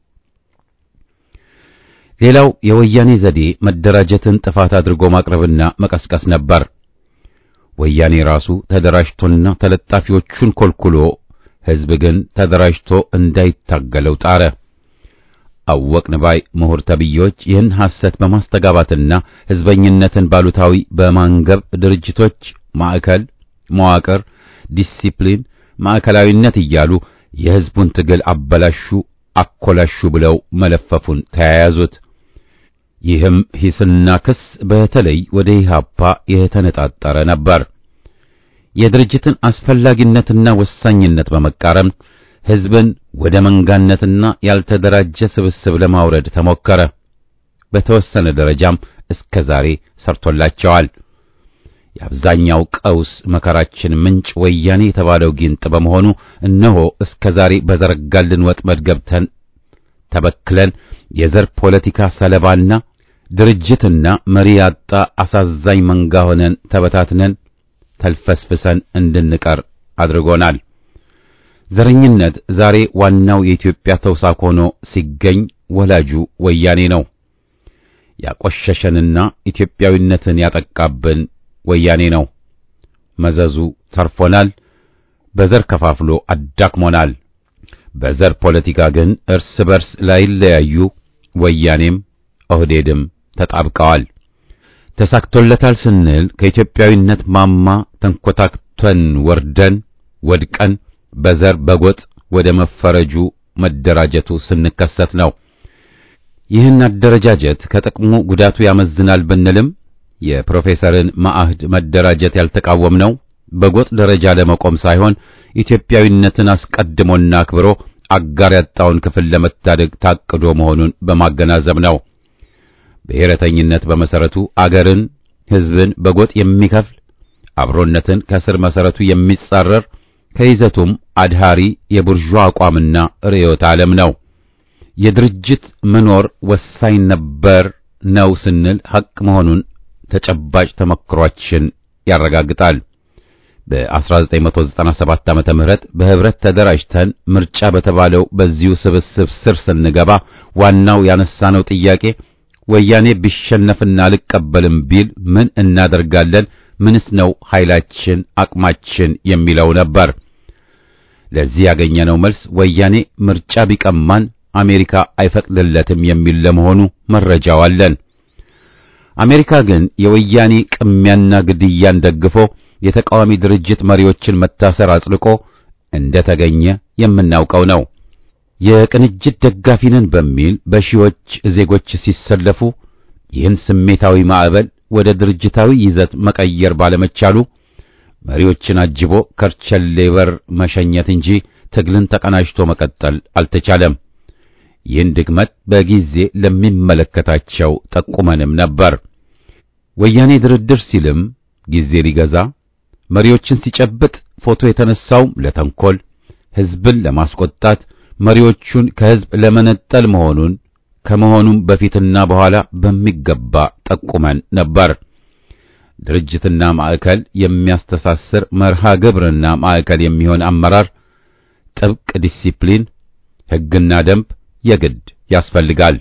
ሌላው የወያኔ ዘዴ መደራጀትን ጥፋት አድርጎ ማቅረብና መቀስቀስ ነበር። ወያኔ ራሱ ተደራጅቶና ተለጣፊዎቹን ኮልኩሎ ሕዝብ ግን ተደራጅቶ እንዳይታገለው ጣረ። አወቅን ባይ ምሁር ተብዬዎች ይህን ሐሰት በማስተጋባትና ሕዝበኝነትን ባሉታዊ በማንገብ ድርጅቶች ማዕከል፣ መዋቅር፣ ዲሲፕሊን፣ ማዕከላዊነት እያሉ የሕዝቡን ትግል አበላሹ፣ አኮላሹ ብለው መለፈፉን ተያያዙት። ይህም ሂስና ክስ በተለይ ወደ ኢህአፓ የተነጣጠረ ነበር። የድርጅትን አስፈላጊነትና ወሳኝነት በመቃረም ሕዝብን ወደ መንጋነትና ያልተደራጀ ስብስብ ለማውረድ ተሞከረ። በተወሰነ ደረጃም እስከ ዛሬ ሰርቶላቸዋል። የአብዛኛው ቀውስ መከራችን ምንጭ ወያኔ የተባለው ጊንጥ በመሆኑ እነሆ እስከ ዛሬ በዘረጋልን ወጥመድ ገብተን ተበክለን የዘር ፖለቲካ ሰለባና ድርጅትና መሪ ያጣ አሳዛኝ መንጋ ሆነን ተበታትነን ተልፈስፍሰን እንድንቀር አድርጎናል። ዘረኝነት ዛሬ ዋናው የኢትዮጵያ ተውሳክ ሆኖ ሲገኝ ወላጁ ወያኔ ነው። ያቆሸሸንና ኢትዮጵያዊነትን ያጠቃብን ወያኔ ነው። መዘዙ ተርፎናል። በዘር ከፋፍሎ አዳክሞናል። በዘር ፖለቲካ ግን እርስ በርስ ላይለያዩ ወያኔም ኦህዴድም ተጣብቀዋል። ተሳክቶለታል ስንል ከኢትዮጵያዊነት ማማ ተንኮታክተን ወርደን ወድቀን በዘር በጎጥ ወደ መፈረጁ መደራጀቱ ስንከሰት ነው። ይህን አደረጃጀት ከጥቅሙ ጉዳቱ ያመዝናል ብንልም የፕሮፌሰርን ማዕህድ መደራጀት ያልተቃወምነው በጎጥ ደረጃ ለመቆም ሳይሆን ኢትዮጵያዊነትን አስቀድሞና አክብሮ አጋር ያጣውን ክፍል ለመታደግ ታቅዶ መሆኑን በማገናዘብ ነው። ብሔረተኝነት በመሰረቱ አገርን፣ ሕዝብን በጎጥ የሚከፍል አብሮነትን ከስር መሰረቱ የሚጻረር ከይዘቱም አድሃሪ የቡርዣ አቋምና ርዕዮተ ዓለም ነው። የድርጅት መኖር ወሳኝ ነበር ነው ስንል ሐቅ መሆኑን ተጨባጭ ተመክሯችን ያረጋግጣል። በ1997 ዓመተ ምህረት በህብረት ተደራጅተን ምርጫ በተባለው በዚሁ ስብስብ ስር ስንገባ ዋናው ያነሳነው ጥያቄ ወያኔ ቢሸነፍና አልቀበልም ቢል ምን እናደርጋለን? ምንስ ነው ኃይላችን፣ አቅማችን የሚለው ነበር። ለዚህ ያገኘነው መልስ ወያኔ ምርጫ ቢቀማን አሜሪካ አይፈቅድለትም የሚል ለመሆኑ መረጃው አለን። አሜሪካ ግን የወያኔ ቅሚያና ግድያን ደግፎ የተቃዋሚ ድርጅት መሪዎችን መታሰር አጽድቆ እንደተገኘ የምናውቀው ነው። የቅንጅት ደጋፊ ነን በሚል በሺዎች ዜጎች ሲሰለፉ ይህን ስሜታዊ ማዕበል ወደ ድርጅታዊ ይዘት መቀየር ባለመቻሉ መሪዎችን አጅቦ ከርቸሌ በር መሸኘት እንጂ ትግልን ተቀናጅቶ መቀጠል አልተቻለም። ይህን ድክመት በጊዜ ለሚመለከታቸው ጠቁመንም ነበር። ወያኔ ድርድር ሲልም ጊዜ ሊገዛ መሪዎችን ሲጨብጥ ፎቶ የተነሳውም ለተንኮል ሕዝብን ለማስቆጣት መሪዎቹን ከሕዝብ ለመነጠል መሆኑን ከመሆኑም በፊትና በኋላ በሚገባ ጠቁመን ነበር። ድርጅትና ማዕከል የሚያስተሳስር መርሃ ግብርና ማዕከል የሚሆን አመራር፣ ጥብቅ ዲሲፕሊን፣ ሕግና ደንብ የግድ ያስፈልጋል።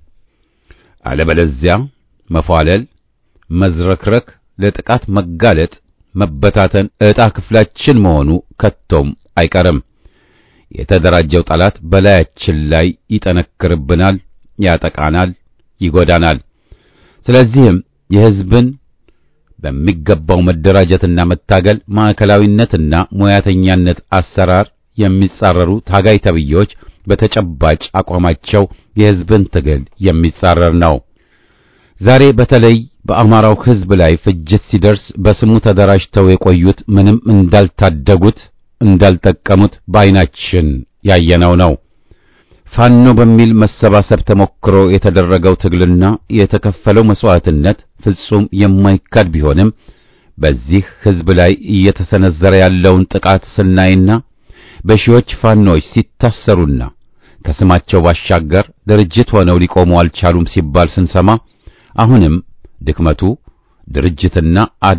አለበለዚያ መፏለል፣ መዝረክረክ፣ ለጥቃት መጋለጥ፣ መበታተን ዕጣ ክፍላችን መሆኑ ከቶም አይቀርም። የተደራጀው ጠላት በላያችን ላይ ይጠነክርብናል፣ ያጠቃናል፣ ይጎዳናል። ስለዚህም የሕዝብን በሚገባው መደራጀትና መታገል ማዕከላዊነትና ሙያተኛነት አሰራር የሚጻረሩ ታጋይ ተብዬዎች በተጨባጭ አቋማቸው የሕዝብን ትግል የሚጻረር ነው። ዛሬ በተለይ በአማራው ሕዝብ ላይ ፍጅት ሲደርስ በስሙ ተደራጅተው የቆዩት ምንም እንዳልታደጉት እንዳልጠቀሙት በዓይናችን ያየነው ነው። ፋኖ በሚል መሰባሰብ ተሞክሮ የተደረገው ትግልና የተከፈለው መስዋዕትነት ፍጹም የማይካድ ቢሆንም በዚህ ሕዝብ ላይ እየተሰነዘረ ያለውን ጥቃት ስናይና በሺዎች ፋኖች ሲታሰሩና ከስማቸው ባሻገር ድርጅት ሆነው ሊቆሙ አልቻሉም ሲባል ስንሰማ አሁንም ድክመቱ ድርጅትና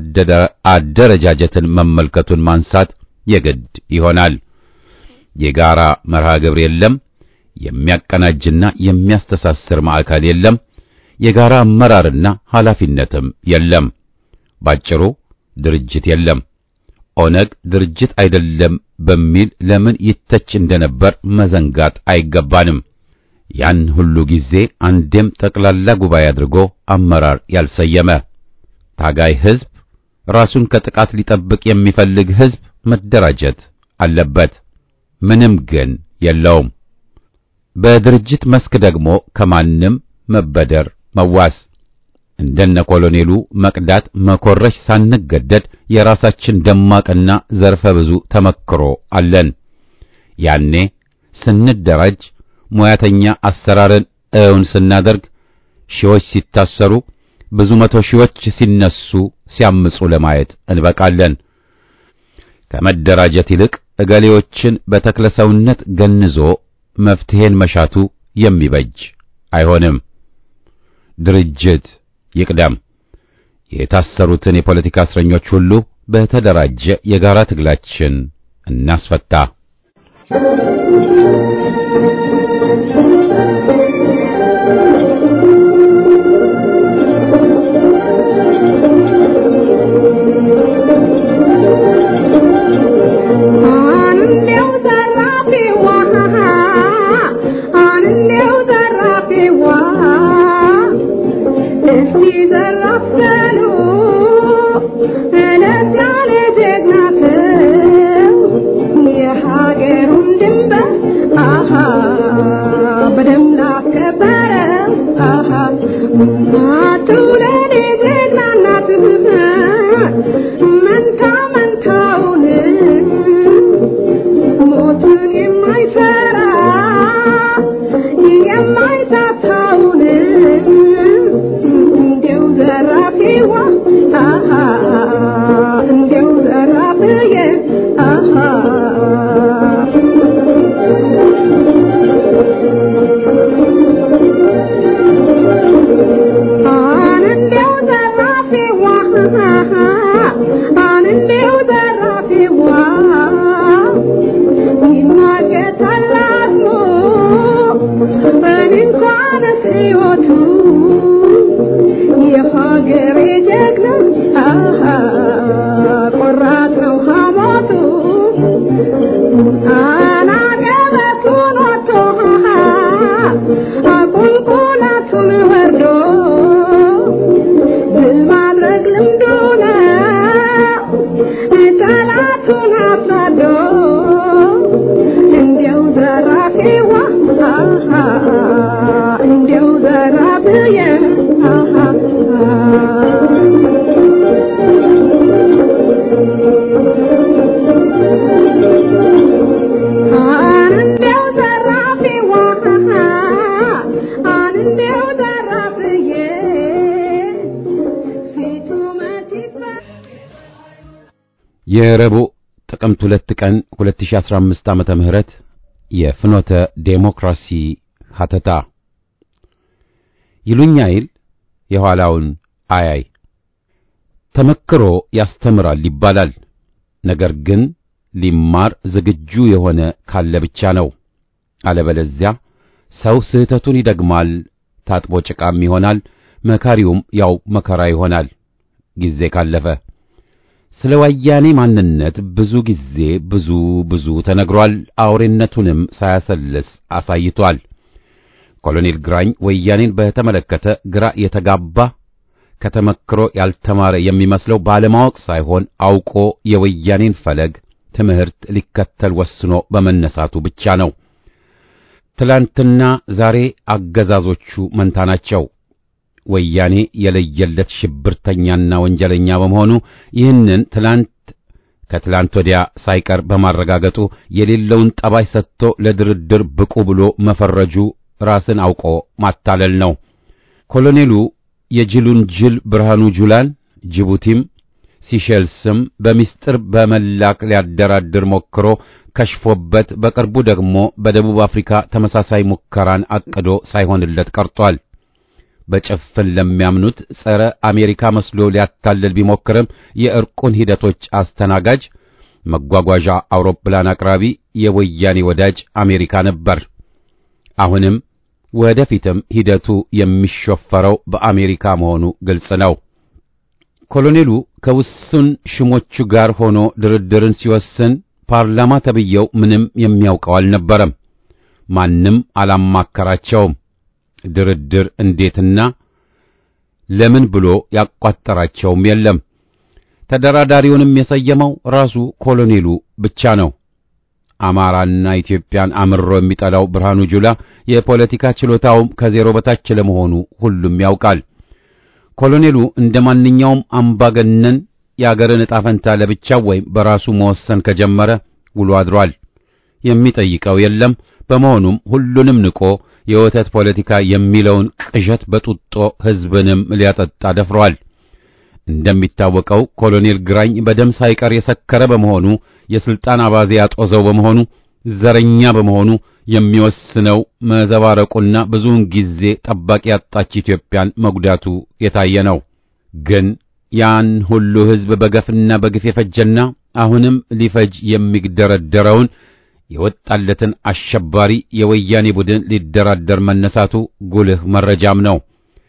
አደረጃጀትን መመልከቱን ማንሳት የግድ ይሆናል። የጋራ መርሃ ግብር የለም። የሚያቀናጅና የሚያስተሳስር ማዕከል የለም። የጋራ አመራርና ኃላፊነትም የለም። ባጭሩ ድርጅት የለም። ኦነግ ድርጅት አይደለም በሚል ለምን ይተች እንደነበር መዘንጋት አይገባንም። ያን ሁሉ ጊዜ አንዴም ጠቅላላ ጉባኤ አድርጎ አመራር ያልሰየመ ታጋይ ሕዝብ፣ ራሱን ከጥቃት ሊጠብቅ የሚፈልግ ሕዝብ መደራጀት አለበት። ምንም ግን የለውም። በድርጅት መስክ ደግሞ ከማንም መበደር መዋስ እንደነ ኮሎኔሉ መቅዳት መኮረሽ ሳንገደድ የራሳችን ደማቅና ዘርፈ ብዙ ተመክሮ አለን። ያኔ ስንደራጅ ሙያተኛ አሰራርን እውን ስናደርግ ሺዎች ሲታሰሩ ብዙ መቶ ሺዎች ሲነሱ ሲያምጹ ለማየት እንበቃለን። ከመደራጀት ይልቅ እገሌዎችን በተክለሰውነት ገንዞ መፍትሄን መሻቱ የሚበጅ አይሆንም። ድርጅት ይቅደም። የታሰሩትን የፖለቲካ እስረኞች ሁሉ በተደራጀ የጋራ ትግላችን እናስፈታ። አንዴው ዘራፊዋ አንዴው ዘራፊዋ እስቲ ዘራፍ በል አገርም ላስከበረው አሃ ትውለድ ጀግና እናት መንታ መንታውን ሞትን የማይፈራ የማይታታውን እንዲያው ዘራፊዋ አሃ እንዲያው ዘራፊዬ አሃ አንዴው ዘራፊዋ አንዴው ዘራፊዋ ይማገታል አስሞ እኔ እንኳንስ ሕይወቱ የሀገሬ ጀግና አሃ ቆራጥ ነው ሐሞቱ አናገበቱን ወጥቶ አቁልቁለቱን ወርዶ ድል ማድረግ ልምዱ ነው ጠላቱን አሳዶ እንዲያው ዘራፊዋ አሃ እንዲያው ዘራፊዬ አሃ አንዴው ዘራፊዋ አንዴው ዘራፊዬ ፊቱ መች ይፈ- የረቡዕ ጥቅምት ሁለት ቀን 2015 ዓመተ ምህረት የፍኖተ ዴሞክራሲ ሀተታ ይሉኛይል የኋላውን አያይ ተመክሮ ያስተምራል ይባላል። ነገር ግን ሊማር ዝግጁ የሆነ ካለ ብቻ ነው። አለበለዚያ ሰው ስህተቱን ይደግማል፣ ታጥቦ ጭቃም ይሆናል፣ መካሪውም ያው መከራ ይሆናል ጊዜ ካለፈ። ስለ ወያኔ ማንነት ብዙ ጊዜ ብዙ ብዙ ተነግሯል። አውሬነቱንም ሳያሰልስ አሳይቷል። ኮሎኔል ግራኝ ወያኔን በተመለከተ ግራ የተጋባ ከተመክሮ ያልተማረ የሚመስለው ባለማወቅ ሳይሆን አውቆ የወያኔን ፈለግ ትምህርት ሊከተል ወስኖ በመነሳቱ ብቻ ነው። ትላንትና ዛሬ አገዛዞቹ መንታ ናቸው። ወያኔ የለየለት ሽብርተኛና ወንጀለኛ በመሆኑ ይህንን ትላንት ከትላንት ወዲያ ሳይቀር በማረጋገጡ የሌለውን ጠባይ ሰጥቶ ለድርድር ብቁ ብሎ መፈረጁ ራስን አውቆ ማታለል ነው። ኮሎኔሉ የጅሉን ጅል ብርሃኑ ጁላን ጅቡቲም ሲሸልስም በሚስጥር በመላክ ሊያደራድር ሞክሮ ከሽፎበት በቅርቡ ደግሞ በደቡብ አፍሪካ ተመሳሳይ ሙከራን አቅዶ ሳይሆንለት ቀርቷል። በጭፍን ለሚያምኑት ጸረ አሜሪካ መስሎ ሊያታልል ቢሞክርም የእርቁን ሂደቶች አስተናጋጅ መጓጓዣ አውሮፕላን አቅራቢ የወያኔ ወዳጅ አሜሪካ ነበር። አሁንም ወደፊትም ሂደቱ የሚሾፈረው በአሜሪካ መሆኑ ግልጽ ነው። ኮሎኔሉ ከውሱን ሽሞቹ ጋር ሆኖ ድርድርን ሲወስን ፓርላማ ተብየው ምንም የሚያውቀው አልነበረም። ማንም አላማከራቸውም። ድርድር እንዴትና ለምን ብሎ ያቋጠራቸውም የለም። ተደራዳሪውንም የሰየመው ራሱ ኮሎኔሉ ብቻ ነው። አማራና ኢትዮጵያን አምሮ የሚጠላው ብርሃኑ ጁላ የፖለቲካ ችሎታውም ከዜሮ በታች ለመሆኑ ሁሉም ያውቃል። ኮሎኔሉ እንደ ማንኛውም አምባገነን የአገርን ዕጣ ፈንታ ለብቻው ወይም በራሱ መወሰን ከጀመረ ውሎ አድሯል። የሚጠይቀው የለም። በመሆኑም ሁሉንም ንቆ የወተት ፖለቲካ የሚለውን ቅዠት በጡጦ ሕዝብንም ሊያጠጣ ደፍሯል። እንደሚታወቀው ኮሎኔል ግራኝ በደም ሳይቀር የሰከረ በመሆኑ የስልጣን አባዜ ያጦዘው በመሆኑ ዘረኛ በመሆኑ የሚወስነው መዘባረቁና ብዙውን ጊዜ ጠባቂ ያጣች ኢትዮጵያን መጉዳቱ የታየ ነው። ግን ያን ሁሉ ሕዝብ በገፍና በግፍ የፈጀና አሁንም ሊፈጅ የሚግደረደረውን የወጣለትን አሸባሪ የወያኔ ቡድን ሊደራደር መነሳቱ ጉልህ መረጃም ነው።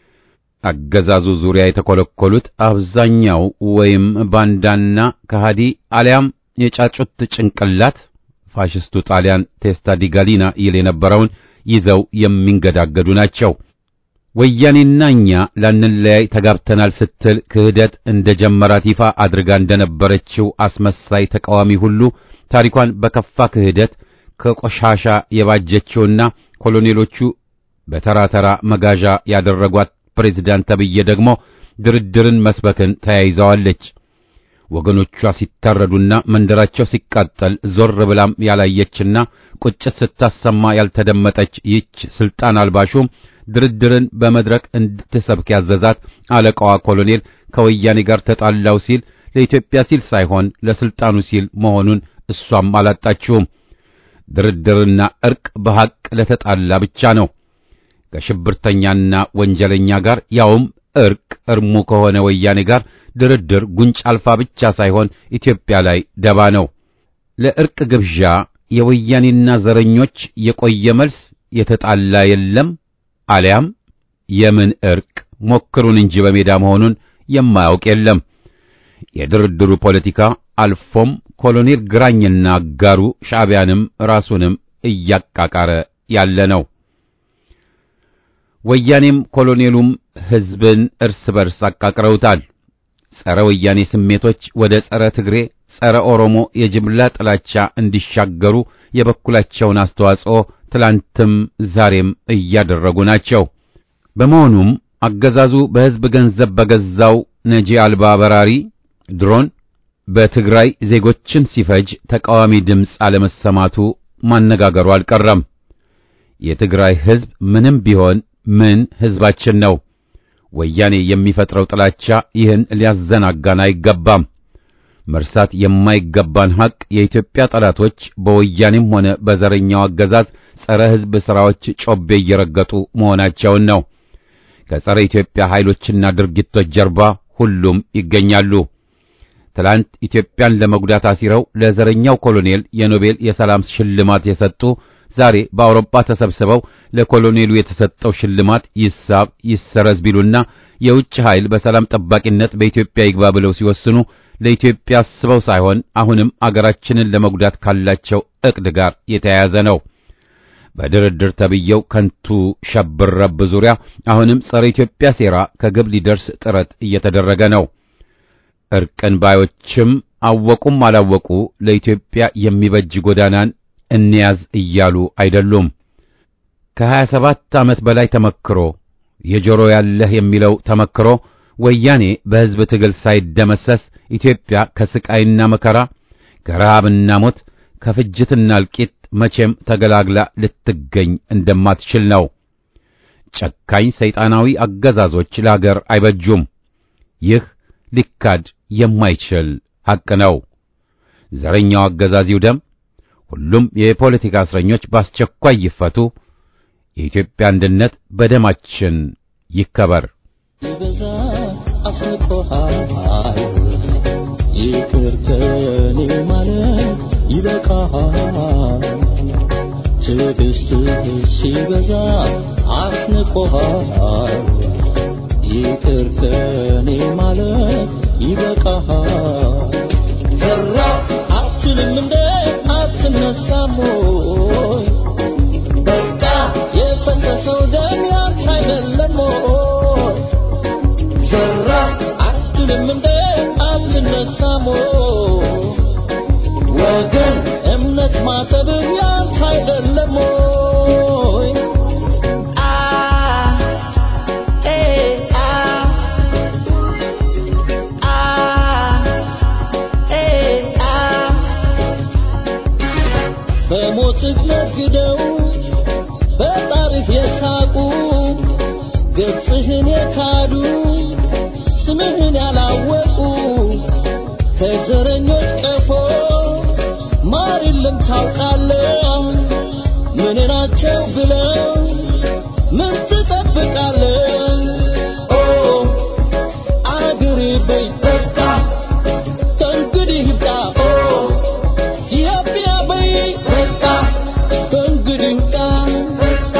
አገዛዙ ዙሪያ የተኮለኮሉት አብዛኛው ወይም ባንዳና ከሃዲ አሊያም የጫጩት ጭንቅላት ፋሽስቱ ጣሊያን ቴስታ ዲ ጋሊና ይል የነበረውን ይዘው የሚንገዳገዱ ናቸው። ወያኔና እኛ ላንለያይ ተጋብተናል ስትል ክህደት እንደ ጀመራት ይፋ አድርጋ እንደነበረችው አስመሳይ ተቃዋሚ ሁሉ ታሪኳን በከፋ ክህደት ከቆሻሻ የባጀችውና ኮሎኔሎቹ በተራ ተራ መጋዣ ያደረጓት ፕሬዝዳንት ተብዬ ደግሞ ድርድርን መስበክን ተያይዘዋለች። ወገኖቿ ሲታረዱና መንደራቸው ሲቃጠል ዞር ብላም ያላየችና ቁጭት ስታሰማ ያልተደመጠች ይህች ስልጣን አልባሹም ድርድርን በመድረክ እንድትሰብክ ያዘዛት አለቃዋ ኮሎኔል ከወያኔ ጋር ተጣላው ሲል ለኢትዮጵያ ሲል ሳይሆን ለስልጣኑ ሲል መሆኑን እሷም አላጣችውም። ድርድርና እርቅ በሐቅ ለተጣላ ብቻ ነው። ከሽብርተኛና ወንጀለኛ ጋር ያውም እርቅ እርሙ ከሆነ ወያኔ ጋር ድርድር ጉንጭ አልፋ ብቻ ሳይሆን ኢትዮጵያ ላይ ደባ ነው። ለእርቅ ግብዣ የወያኔና ዘረኞች የቆየ መልስ የተጣላ የለም አሊያም የምን እርቅ ሞክሩን እንጂ በሜዳ መሆኑን የማያውቅ የለም። የድርድሩ ፖለቲካ አልፎም ኮሎኔል ግራኝና አጋሩ ሻዕቢያንም ራሱንም እያቃቃረ ያለ ነው። ወያኔም ኮሎኔሉም ሕዝብን እርስ በርስ አቃቅረውታል። ጸረ ወያኔ ስሜቶች ወደ ጸረ ትግሬ፣ ጸረ ኦሮሞ የጅምላ ጥላቻ እንዲሻገሩ የበኩላቸውን አስተዋጽኦ ትላንትም ዛሬም እያደረጉ ናቸው። በመሆኑም አገዛዙ በሕዝብ ገንዘብ በገዛው ነጂ አልባ በራሪ ድሮን በትግራይ ዜጎችን ሲፈጅ ተቃዋሚ ድምፅ አለመሰማቱ ማነጋገሩ አልቀረም። የትግራይ ሕዝብ ምንም ቢሆን ምን ሕዝባችን ነው። ወያኔ የሚፈጥረው ጥላቻ ይህን ሊያዘናጋን አይገባም። መርሳት የማይገባን ሐቅ የኢትዮጵያ ጠላቶች በወያኔም ሆነ በዘረኛው አገዛዝ ጸረ ሕዝብ ሥራዎች ጮቤ እየረገጡ መሆናቸውን ነው። ከጸረ ኢትዮጵያ ኃይሎችና ድርጊቶች ጀርባ ሁሉም ይገኛሉ። ትላንት ኢትዮጵያን ለመጉዳት አሲረው ለዘረኛው ኮሎኔል የኖቤል የሰላም ሽልማት የሰጡ ዛሬ በአውሮፓ ተሰብስበው ለኮሎኔሉ የተሰጠው ሽልማት ይሳብ ይሰረዝ ቢሉና የውጭ ኃይል በሰላም ጠባቂነት በኢትዮጵያ ይግባ ብለው ሲወስኑ ለኢትዮጵያ አስበው ሳይሆን አሁንም አገራችንን ለመጉዳት ካላቸው ዕቅድ ጋር የተያያዘ ነው። በድርድር ተብየው ከንቱ ሸብር ረብ ዙሪያ አሁንም ጸረ ኢትዮጵያ ሴራ ከግብ ሊደርስ ጥረት እየተደረገ ነው። እርቅን ባዮችም አወቁም አላወቁ ለኢትዮጵያ የሚበጅ ጎዳናን እንያዝ እያሉ አይደሉም። ከሀያ ሰባት ዓመት በላይ ተመክሮ የጆሮ ያለህ የሚለው ተመክሮ ወያኔ በሕዝብ ትግል ሳይደመሰስ ኢትዮጵያ ከስቃይና መከራ ከረሃብና ሞት ከፍጅትና እልቂት መቼም ተገላግላ ልትገኝ እንደማትችል ነው። ጨካኝ ሰይጣናዊ አገዛዞች ለአገር አይበጁም። ይህ ሊካድ የማይችል ሐቅ ነው። ዘረኛው አገዛዝ ይውደም። ሁሉም የፖለቲካ እስረኞች በአስቸኳይ ይፈቱ። የኢትዮጵያ አንድነት በደማችን ይከበር። ይበዛ አስንቆሃል ይቅር ከኔ ማለት ይበቃሃል ትዕግስትህ ሲበዛ አስንቆሃል ይቅር ከኔ ማለት ይበቃሃል ዘራ አትልም እንደ አትነሳም ወይ በቃ የፈሰሰው ደም ያንተ አይደለም ወይ ዘራ አትልም እንደ አትነሳም ወይ ወገን እምነት ማሰብህ ያንተ አይደለም ወይ አ ኤ አ አ ኤ አ በሞትህ ነግደው በጣርህ የሳቁ ገጽህን የካዱ ስምህን ያላወቁ ከዘረኞች ቀፎ ማር የለም ታውቃለህ ምን ናቸው ብለው ምን ትጠብቃለህ ኦ አገሬ በይ በቃ ከእንግዲህ ይብቃ ኦ ኢትዮጵያ በይ በቃ ከእንግዲህ ይብቃ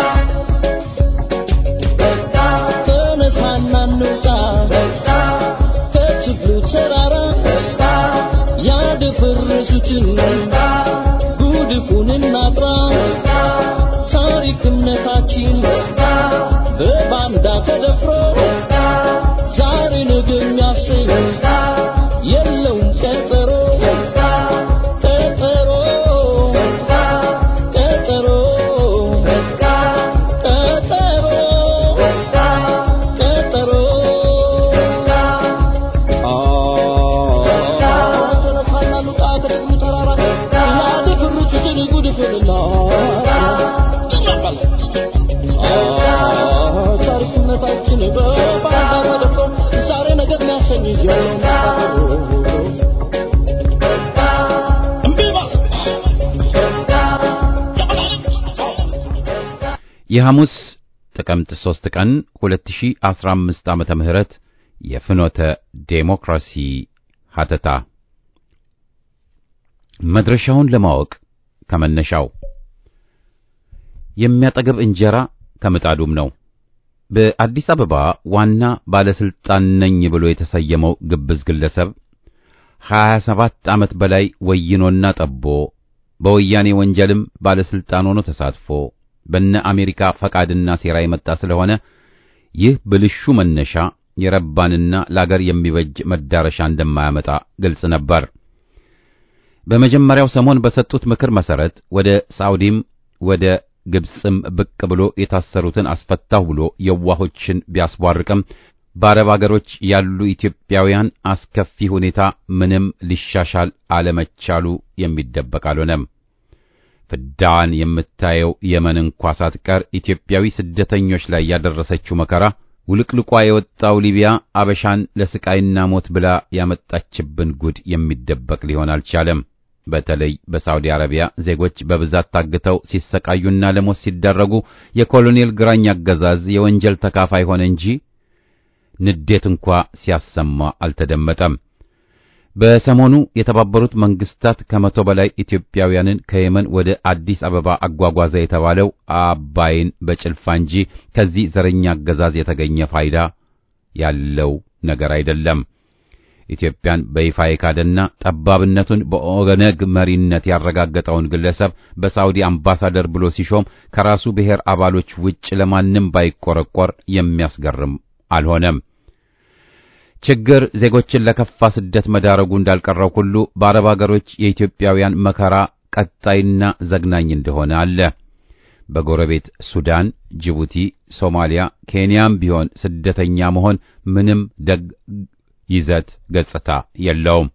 ተነሳና እንውጣ ከችግሩ ተራራ ያደፈረሱትን ጉድፉን እናጥራ ታሪክ እምነታችን በባንዳ ተደፍሮ ዛሬ ነገ የሚያሰኝ የለውም ቀጠሮ ቀጠሮ ቀጠሮ ቀጠሮ ታሪክነታችን በባንዳ ተደፍሮ ዛሬ ነገር የሚያሰኝ የሐሙስ ጥቅምት 3 ቀን 2015 ዓመተ ምህረት የፍኖተ ዴሞክራሲ ሀተታ መድረሻውን ለማወቅ ከመነሻው የሚያጠግብ እንጀራ ከምጣዱም ነው። በአዲስ አበባ ዋና ባለስልጣን ነኝ ብሎ የተሰየመው ግብዝ ግለሰብ 27 ዓመት በላይ ወይኖና ጠቦ በወያኔ ወንጀልም ባለስልጣን ሆኖ ተሳትፎ በነ አሜሪካ ፈቃድና ሴራ የመጣ ስለሆነ ይህ ብልሹ መነሻ የረባንና ለአገር የሚበጅ መዳረሻ እንደማያመጣ ግልጽ ነበር። በመጀመሪያው ሰሞን በሰጡት ምክር መሰረት ወደ ሳውዲም ወደ ግብጽም ብቅ ብሎ የታሰሩትን አስፈታሁ ብሎ የዋሆችን ቢያስቧርቅም በአረብ አገሮች ያሉ ኢትዮጵያውያን አስከፊ ሁኔታ ምንም ሊሻሻል አለመቻሉ የሚደበቅ አልሆነም። ፍዳዋን የምታየው የመን እንኳ ሳትቀር ኢትዮጵያዊ ስደተኞች ላይ ያደረሰችው መከራ ውልቅልቋ የወጣው ሊቢያ አበሻን ለስቃይና ሞት ብላ ያመጣችብን ጉድ የሚደበቅ ሊሆን አልቻለም። በተለይ በሳውዲ አረቢያ ዜጎች በብዛት ታግተው ሲሰቃዩና ለሞት ሲዳረጉ የኮሎኔል ግራኝ አገዛዝ የወንጀል ተካፋይ ሆነ እንጂ ንዴት እንኳ ሲያሰማ አልተደመጠም። በሰሞኑ የተባበሩት መንግስታት ከመቶ በላይ ኢትዮጵያውያንን ከየመን ወደ አዲስ አበባ አጓጓዘ የተባለው አባይን በጭልፋ እንጂ ከዚህ ዘረኛ አገዛዝ የተገኘ ፋይዳ ያለው ነገር አይደለም። ኢትዮጵያን በይፋ የካደና ጠባብነቱን በኦነግ መሪነት ያረጋገጠውን ግለሰብ በሳውዲ አምባሳደር ብሎ ሲሾም ከራሱ ብሔር አባሎች ውጭ ለማንም ባይቆረቆር የሚያስገርም አልሆነም። ችግር ዜጎችን ለከፋ ስደት መዳረጉ እንዳልቀረው ሁሉ በአረብ አገሮች የኢትዮጵያውያን መከራ ቀጣይና ዘግናኝ እንደሆነ አለ። በጎረቤት ሱዳን፣ ጅቡቲ፣ ሶማሊያ፣ ኬንያም ቢሆን ስደተኛ መሆን ምንም ደግ ይዘት ገጽታ የለውም።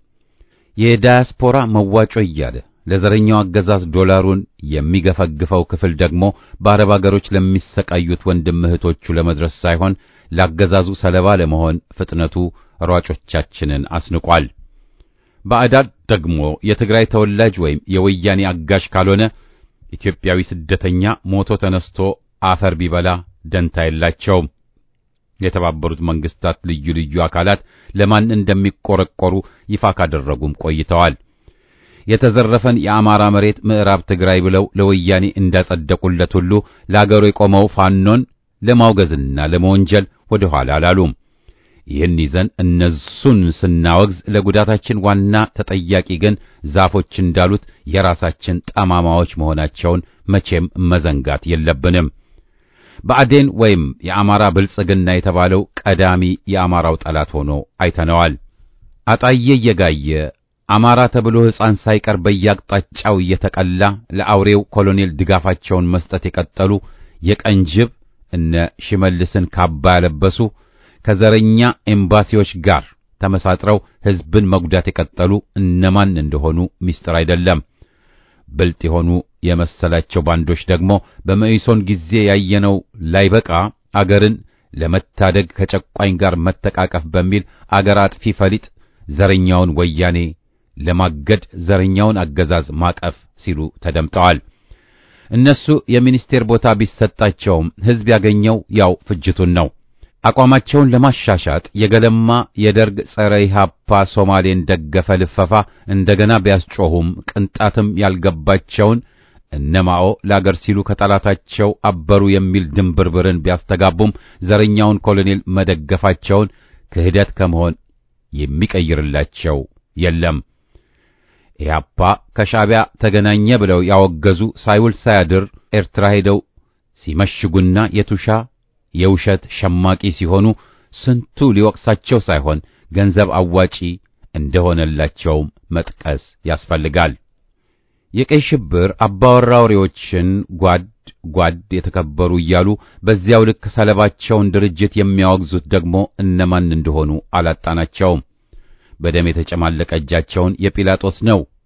የዳያስፖራ መዋጮ እያለ ለዘረኛው አገዛዝ ዶላሩን የሚገፈግፈው ክፍል ደግሞ በአረብ አገሮች ለሚሰቃዩት ወንድም እህቶቹ ለመድረስ ሳይሆን ላገዛዙ ሰለባ ለመሆን ፍጥነቱ ሯጮቻችንን አስንቋል። ባዕዳድ ደግሞ የትግራይ ተወላጅ ወይም የወያኔ አጋሽ ካልሆነ ኢትዮጵያዊ ስደተኛ ሞቶ ተነስቶ አፈር ቢበላ ደንታ የላቸውም። የተባበሩት መንግስታት ልዩ ልዩ አካላት ለማን እንደሚቆረቆሩ ይፋ ካደረጉም ቆይተዋል። የተዘረፈን የአማራ መሬት ምዕራብ ትግራይ ብለው ለወያኔ እንዳጸደቁለት ሁሉ ለአገሩ የቆመው ፋኖን ለማውገዝና ለመወንጀል ወደ ኋላ አላሉም። ይህን ይዘን እነሱን ስናወግዝ ለጉዳታችን ዋና ተጠያቂ ግን ዛፎች እንዳሉት የራሳችን ጠማማዎች መሆናቸውን መቼም መዘንጋት የለብንም። ብአዴን ወይም የአማራ ብልጽግና የተባለው ቀዳሚ የአማራው ጠላት ሆኖ አይተነዋል። አጣዬ እየጋየ አማራ ተብሎ ሕፃን ሳይቀር በየአቅጣጫው እየተቀላ ለአውሬው ኮሎኔል ድጋፋቸውን መስጠት የቀጠሉ የቀንጅብ እነ ሽመልስን ካባ ያለበሱ ከዘረኛ ኤምባሲዎች ጋር ተመሳጥረው ሕዝብን መጉዳት የቀጠሉ እነማን እንደሆኑ ምስጢር አይደለም። ብልጥ የሆኑ የመሰላቸው ባንዶች ደግሞ በመኢሶን ጊዜ ያየነው ላይበቃ አገርን ለመታደግ ከጨቋኝ ጋር መተቃቀፍ በሚል አገር አጥፊ ፈሊጥ ዘረኛውን ወያኔ ለማገድ ዘረኛውን አገዛዝ ማቀፍ ሲሉ ተደምጠዋል። እነሱ የሚኒስቴር ቦታ ቢሰጣቸውም ሕዝብ ያገኘው ያው ፍጅቱን ነው። አቋማቸውን ለማሻሻጥ የገለማ የደርግ ጸረ ኢህአፓ ሶማሌን ደገፈ ልፈፋ እንደገና ቢያስጮሁም ቅንጣትም ያልገባቸውን እነማኦ ለአገር ሲሉ ከጠላታቸው አበሩ የሚል ድንብርብርን ቢያስተጋቡም ዘረኛውን ኮሎኔል መደገፋቸውን ክህደት ከመሆን የሚቀይርላቸው የለም። ኢህአፓ ከሻዕቢያ ተገናኘ ብለው ያወገዙ ሳይውል ሳያድር ኤርትራ ሄደው ሲመሽጉና የቱሻ የውሸት ሸማቂ ሲሆኑ ስንቱ ሊወቅሳቸው ሳይሆን ገንዘብ አዋጪ እንደሆነላቸውም መጥቀስ ያስፈልጋል። የቀይ ሽብር አባወራውሬዎችን ጓድ ጓድ የተከበሩ እያሉ በዚያው ልክ ሰለባቸውን ድርጅት የሚያወግዙት ደግሞ እነማን እንደሆኑ አላጣናቸውም። በደም የተጨማለቀ እጃቸውን የጲላጦስ ነው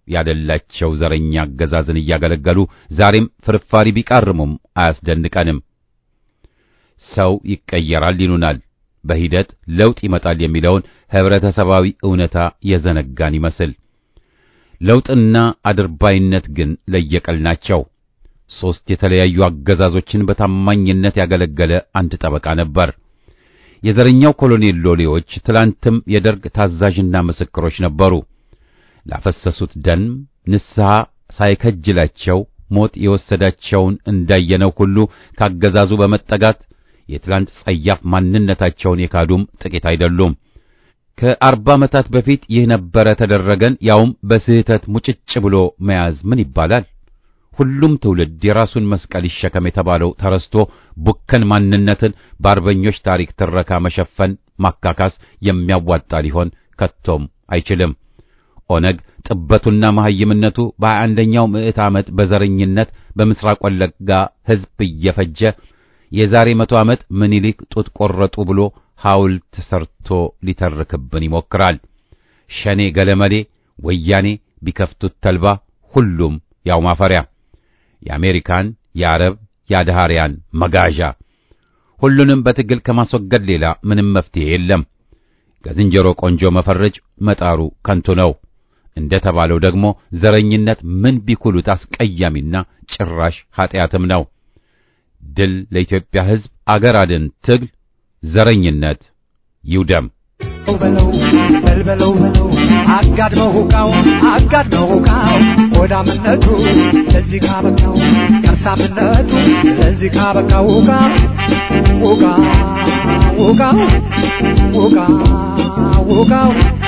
ያደላቸው ዘረኛ አገዛዝን እያገለገሉ ዛሬም ፍርፋሪ ቢቃርሙም አያስደንቀንም። ሰው ይቀየራል ይሉናል። በሂደት ለውጥ ይመጣል የሚለውን ህብረተሰባዊ እውነታ የዘነጋን ይመስል ለውጥና አድርባይነት ግን ለየቀል ናቸው። ሦስት የተለያዩ አገዛዞችን በታማኝነት ያገለገለ አንድ ጠበቃ ነበር። የዘረኛው ኮሎኔል ሎሌዎች ትላንትም የደርግ ታዛዥና ምስክሮች ነበሩ። ላፈሰሱት ደም ንስሐ ሳይከጅላቸው ሞት የወሰዳቸውን እንዳየነው ሁሉ ካገዛዙ በመጠጋት የትላንት ጸያፍ ማንነታቸውን የካዱም ጥቂት አይደሉም። ከአርባ ዓመታት በፊት ይህ ነበረ ተደረገን፣ ያውም በስህተት ሙጭጭ ብሎ መያዝ ምን ይባላል? ሁሉም ትውልድ የራሱን መስቀል ይሸከም የተባለው ተረስቶ ቡከን ማንነትን በአርበኞች ታሪክ ትረካ መሸፈን ማካካስ የሚያዋጣ ሊሆን ከቶም አይችልም። ኦነግ ጥበቱና መሐይምነቱ በሀያ አንደኛው ምዕት ዓመት በዘረኝነት በምስራቅ ወለጋ ሕዝብ እየፈጀ የዛሬ መቶ ዓመት ምኒልክ ጡት ቆረጡ ብሎ ሐውልት ሰርቶ ሊተርክብን ይሞክራል። ሸኔ ገለመሌ፣ ወያኔ ቢከፍቱት ተልባ፣ ሁሉም ያው ማፈሪያ የአሜሪካን፣ የአረብ፣ የአድሃሪያን መጋዣ። ሁሉንም በትግል ከማስወገድ ሌላ ምንም መፍትሄ የለም። ከዝንጀሮ ቆንጆ መፈረጅ መጣሩ ከንቱ ነው። እንደ ተባለው ደግሞ ዘረኝነት ምን ቢኩሉት አስቀያሚና ጭራሽ ኀጢአትም ነው። ድል ለኢትዮጵያ ሕዝብ፣ አገር አድን ትግል፣ ዘረኝነት ይውደም። በለው በልበለው በለው አጋድመው ሁቃው አጋድመው ሁቃው ሆዳምነቱ ለዚህ ካበቃው ከርሳምነቱ ለዚህ ካበቃው ሁቃ ሁቃ ሁቃው ሁቃ ሁቃው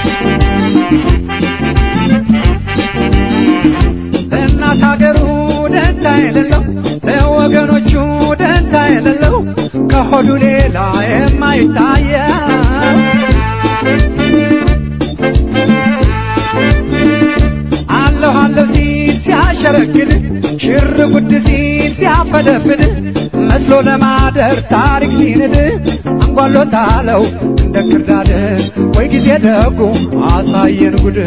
ለእናት ሀገሩ ደንታ የሌለው ለወገኖቹ ደንታ የሌለው ከሆዱ ሌላ የማይታየው አለሁ አለሁ ሲል ሲያሸረግድ ሽር ጉድ ሲል ሲያፈደፍድ መስሎ ለማደር ታሪክ ሲንድ አንጓሎታለው እንደ ክርዳድ ወይ ጊዜ ደጉ አሳየን ጉድ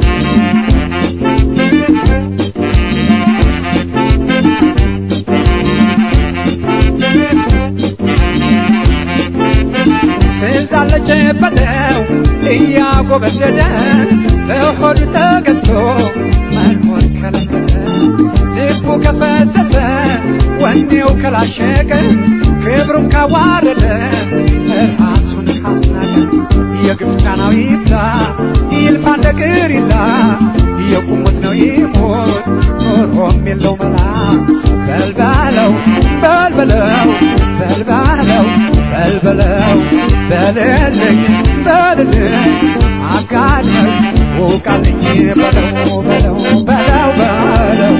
ስልጣለች በለው እያጎበደደ በሆዱ ተገዝቶ መኖር ከለመደ ልቡ ከፈተተ ወኔው ከላሸቀ ክብሩን ካዋረደ ራሱን ካስናቀ የግፍ ጫናው ይብዛ ይልፋ እንደ ቅሪላ የቁሙት ነው ይሞት ኖሮም የለው መላ በልባለው በልበለው በልባለው በልበለው በልልኝ በልልኝ አጋለኝ ውቃልኝ በለው በለው በለው በለው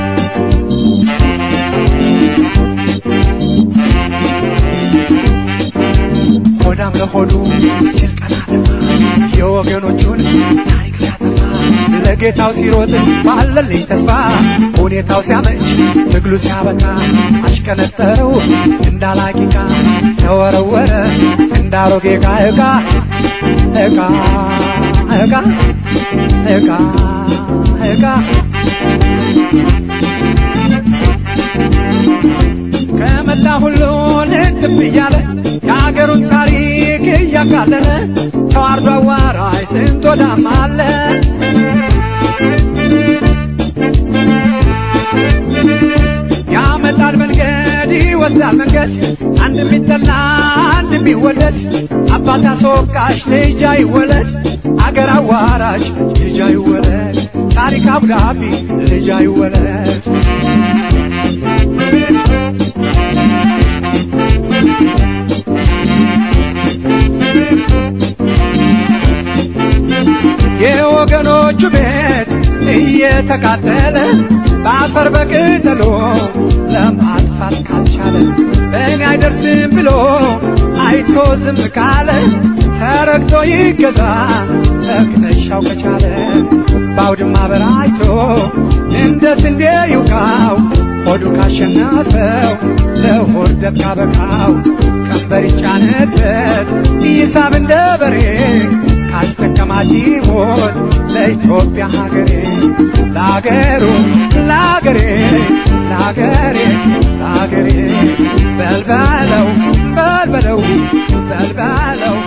ሆዳም ለሆዱ ሲል ቀና ደፋ የወገኖቹን ታሪክ ሲያጠፋ ለጌታው ሲሮጥ ባለልኝ ተስፋ ሁኔታው ሲያመች ትግሉ ሲያበቃ አሽከነጠረው እንዳላቂቃ ተወረወረ እንዳሮጌ ዕቃ ዕቃ ዕቃ ዕቃ ዕቃ ዕቃ ከመላ ሁሉ ልትብ እያለ የአገሩን ታሪክ እያቃለለ ተዋርዶ አዋራጅ ስንት ወዳም አለ ያመጣል መንገድ ይወስዳል መንገድ አንድ ቢጠላ አንድ ቢወደድ አባት አስወቃሽ ልጅ አይወለድ አገር አዋራሽ ልጅ አይወለድ ታሪክ አብዳፊ ልጅ አይወለድ የወገኖቹ ቤት እየተቃጠለ በአፈር በቅጠሎ ለማጥፋት ካልቻለ በእኔ አይደርስም ብሎ አይቶ ዝም ካለ ተረግቶ ይገዛ ተክነሻው ከቻለ በአውድማ በራይቶ እንደ ስንዴ ይውቃው ሆዱ ካሸነፈው ለሆድ ደብ ካበቃው ቀንበር ይጫንበት ይሳብ እንደ በሬ ካስጠቀማት ይሞት ለኢትዮጵያ ሀገሬ ለአገሩ ለአገሬ ለአገሬ ለአገሬ በልበለው በልበለው በልበለው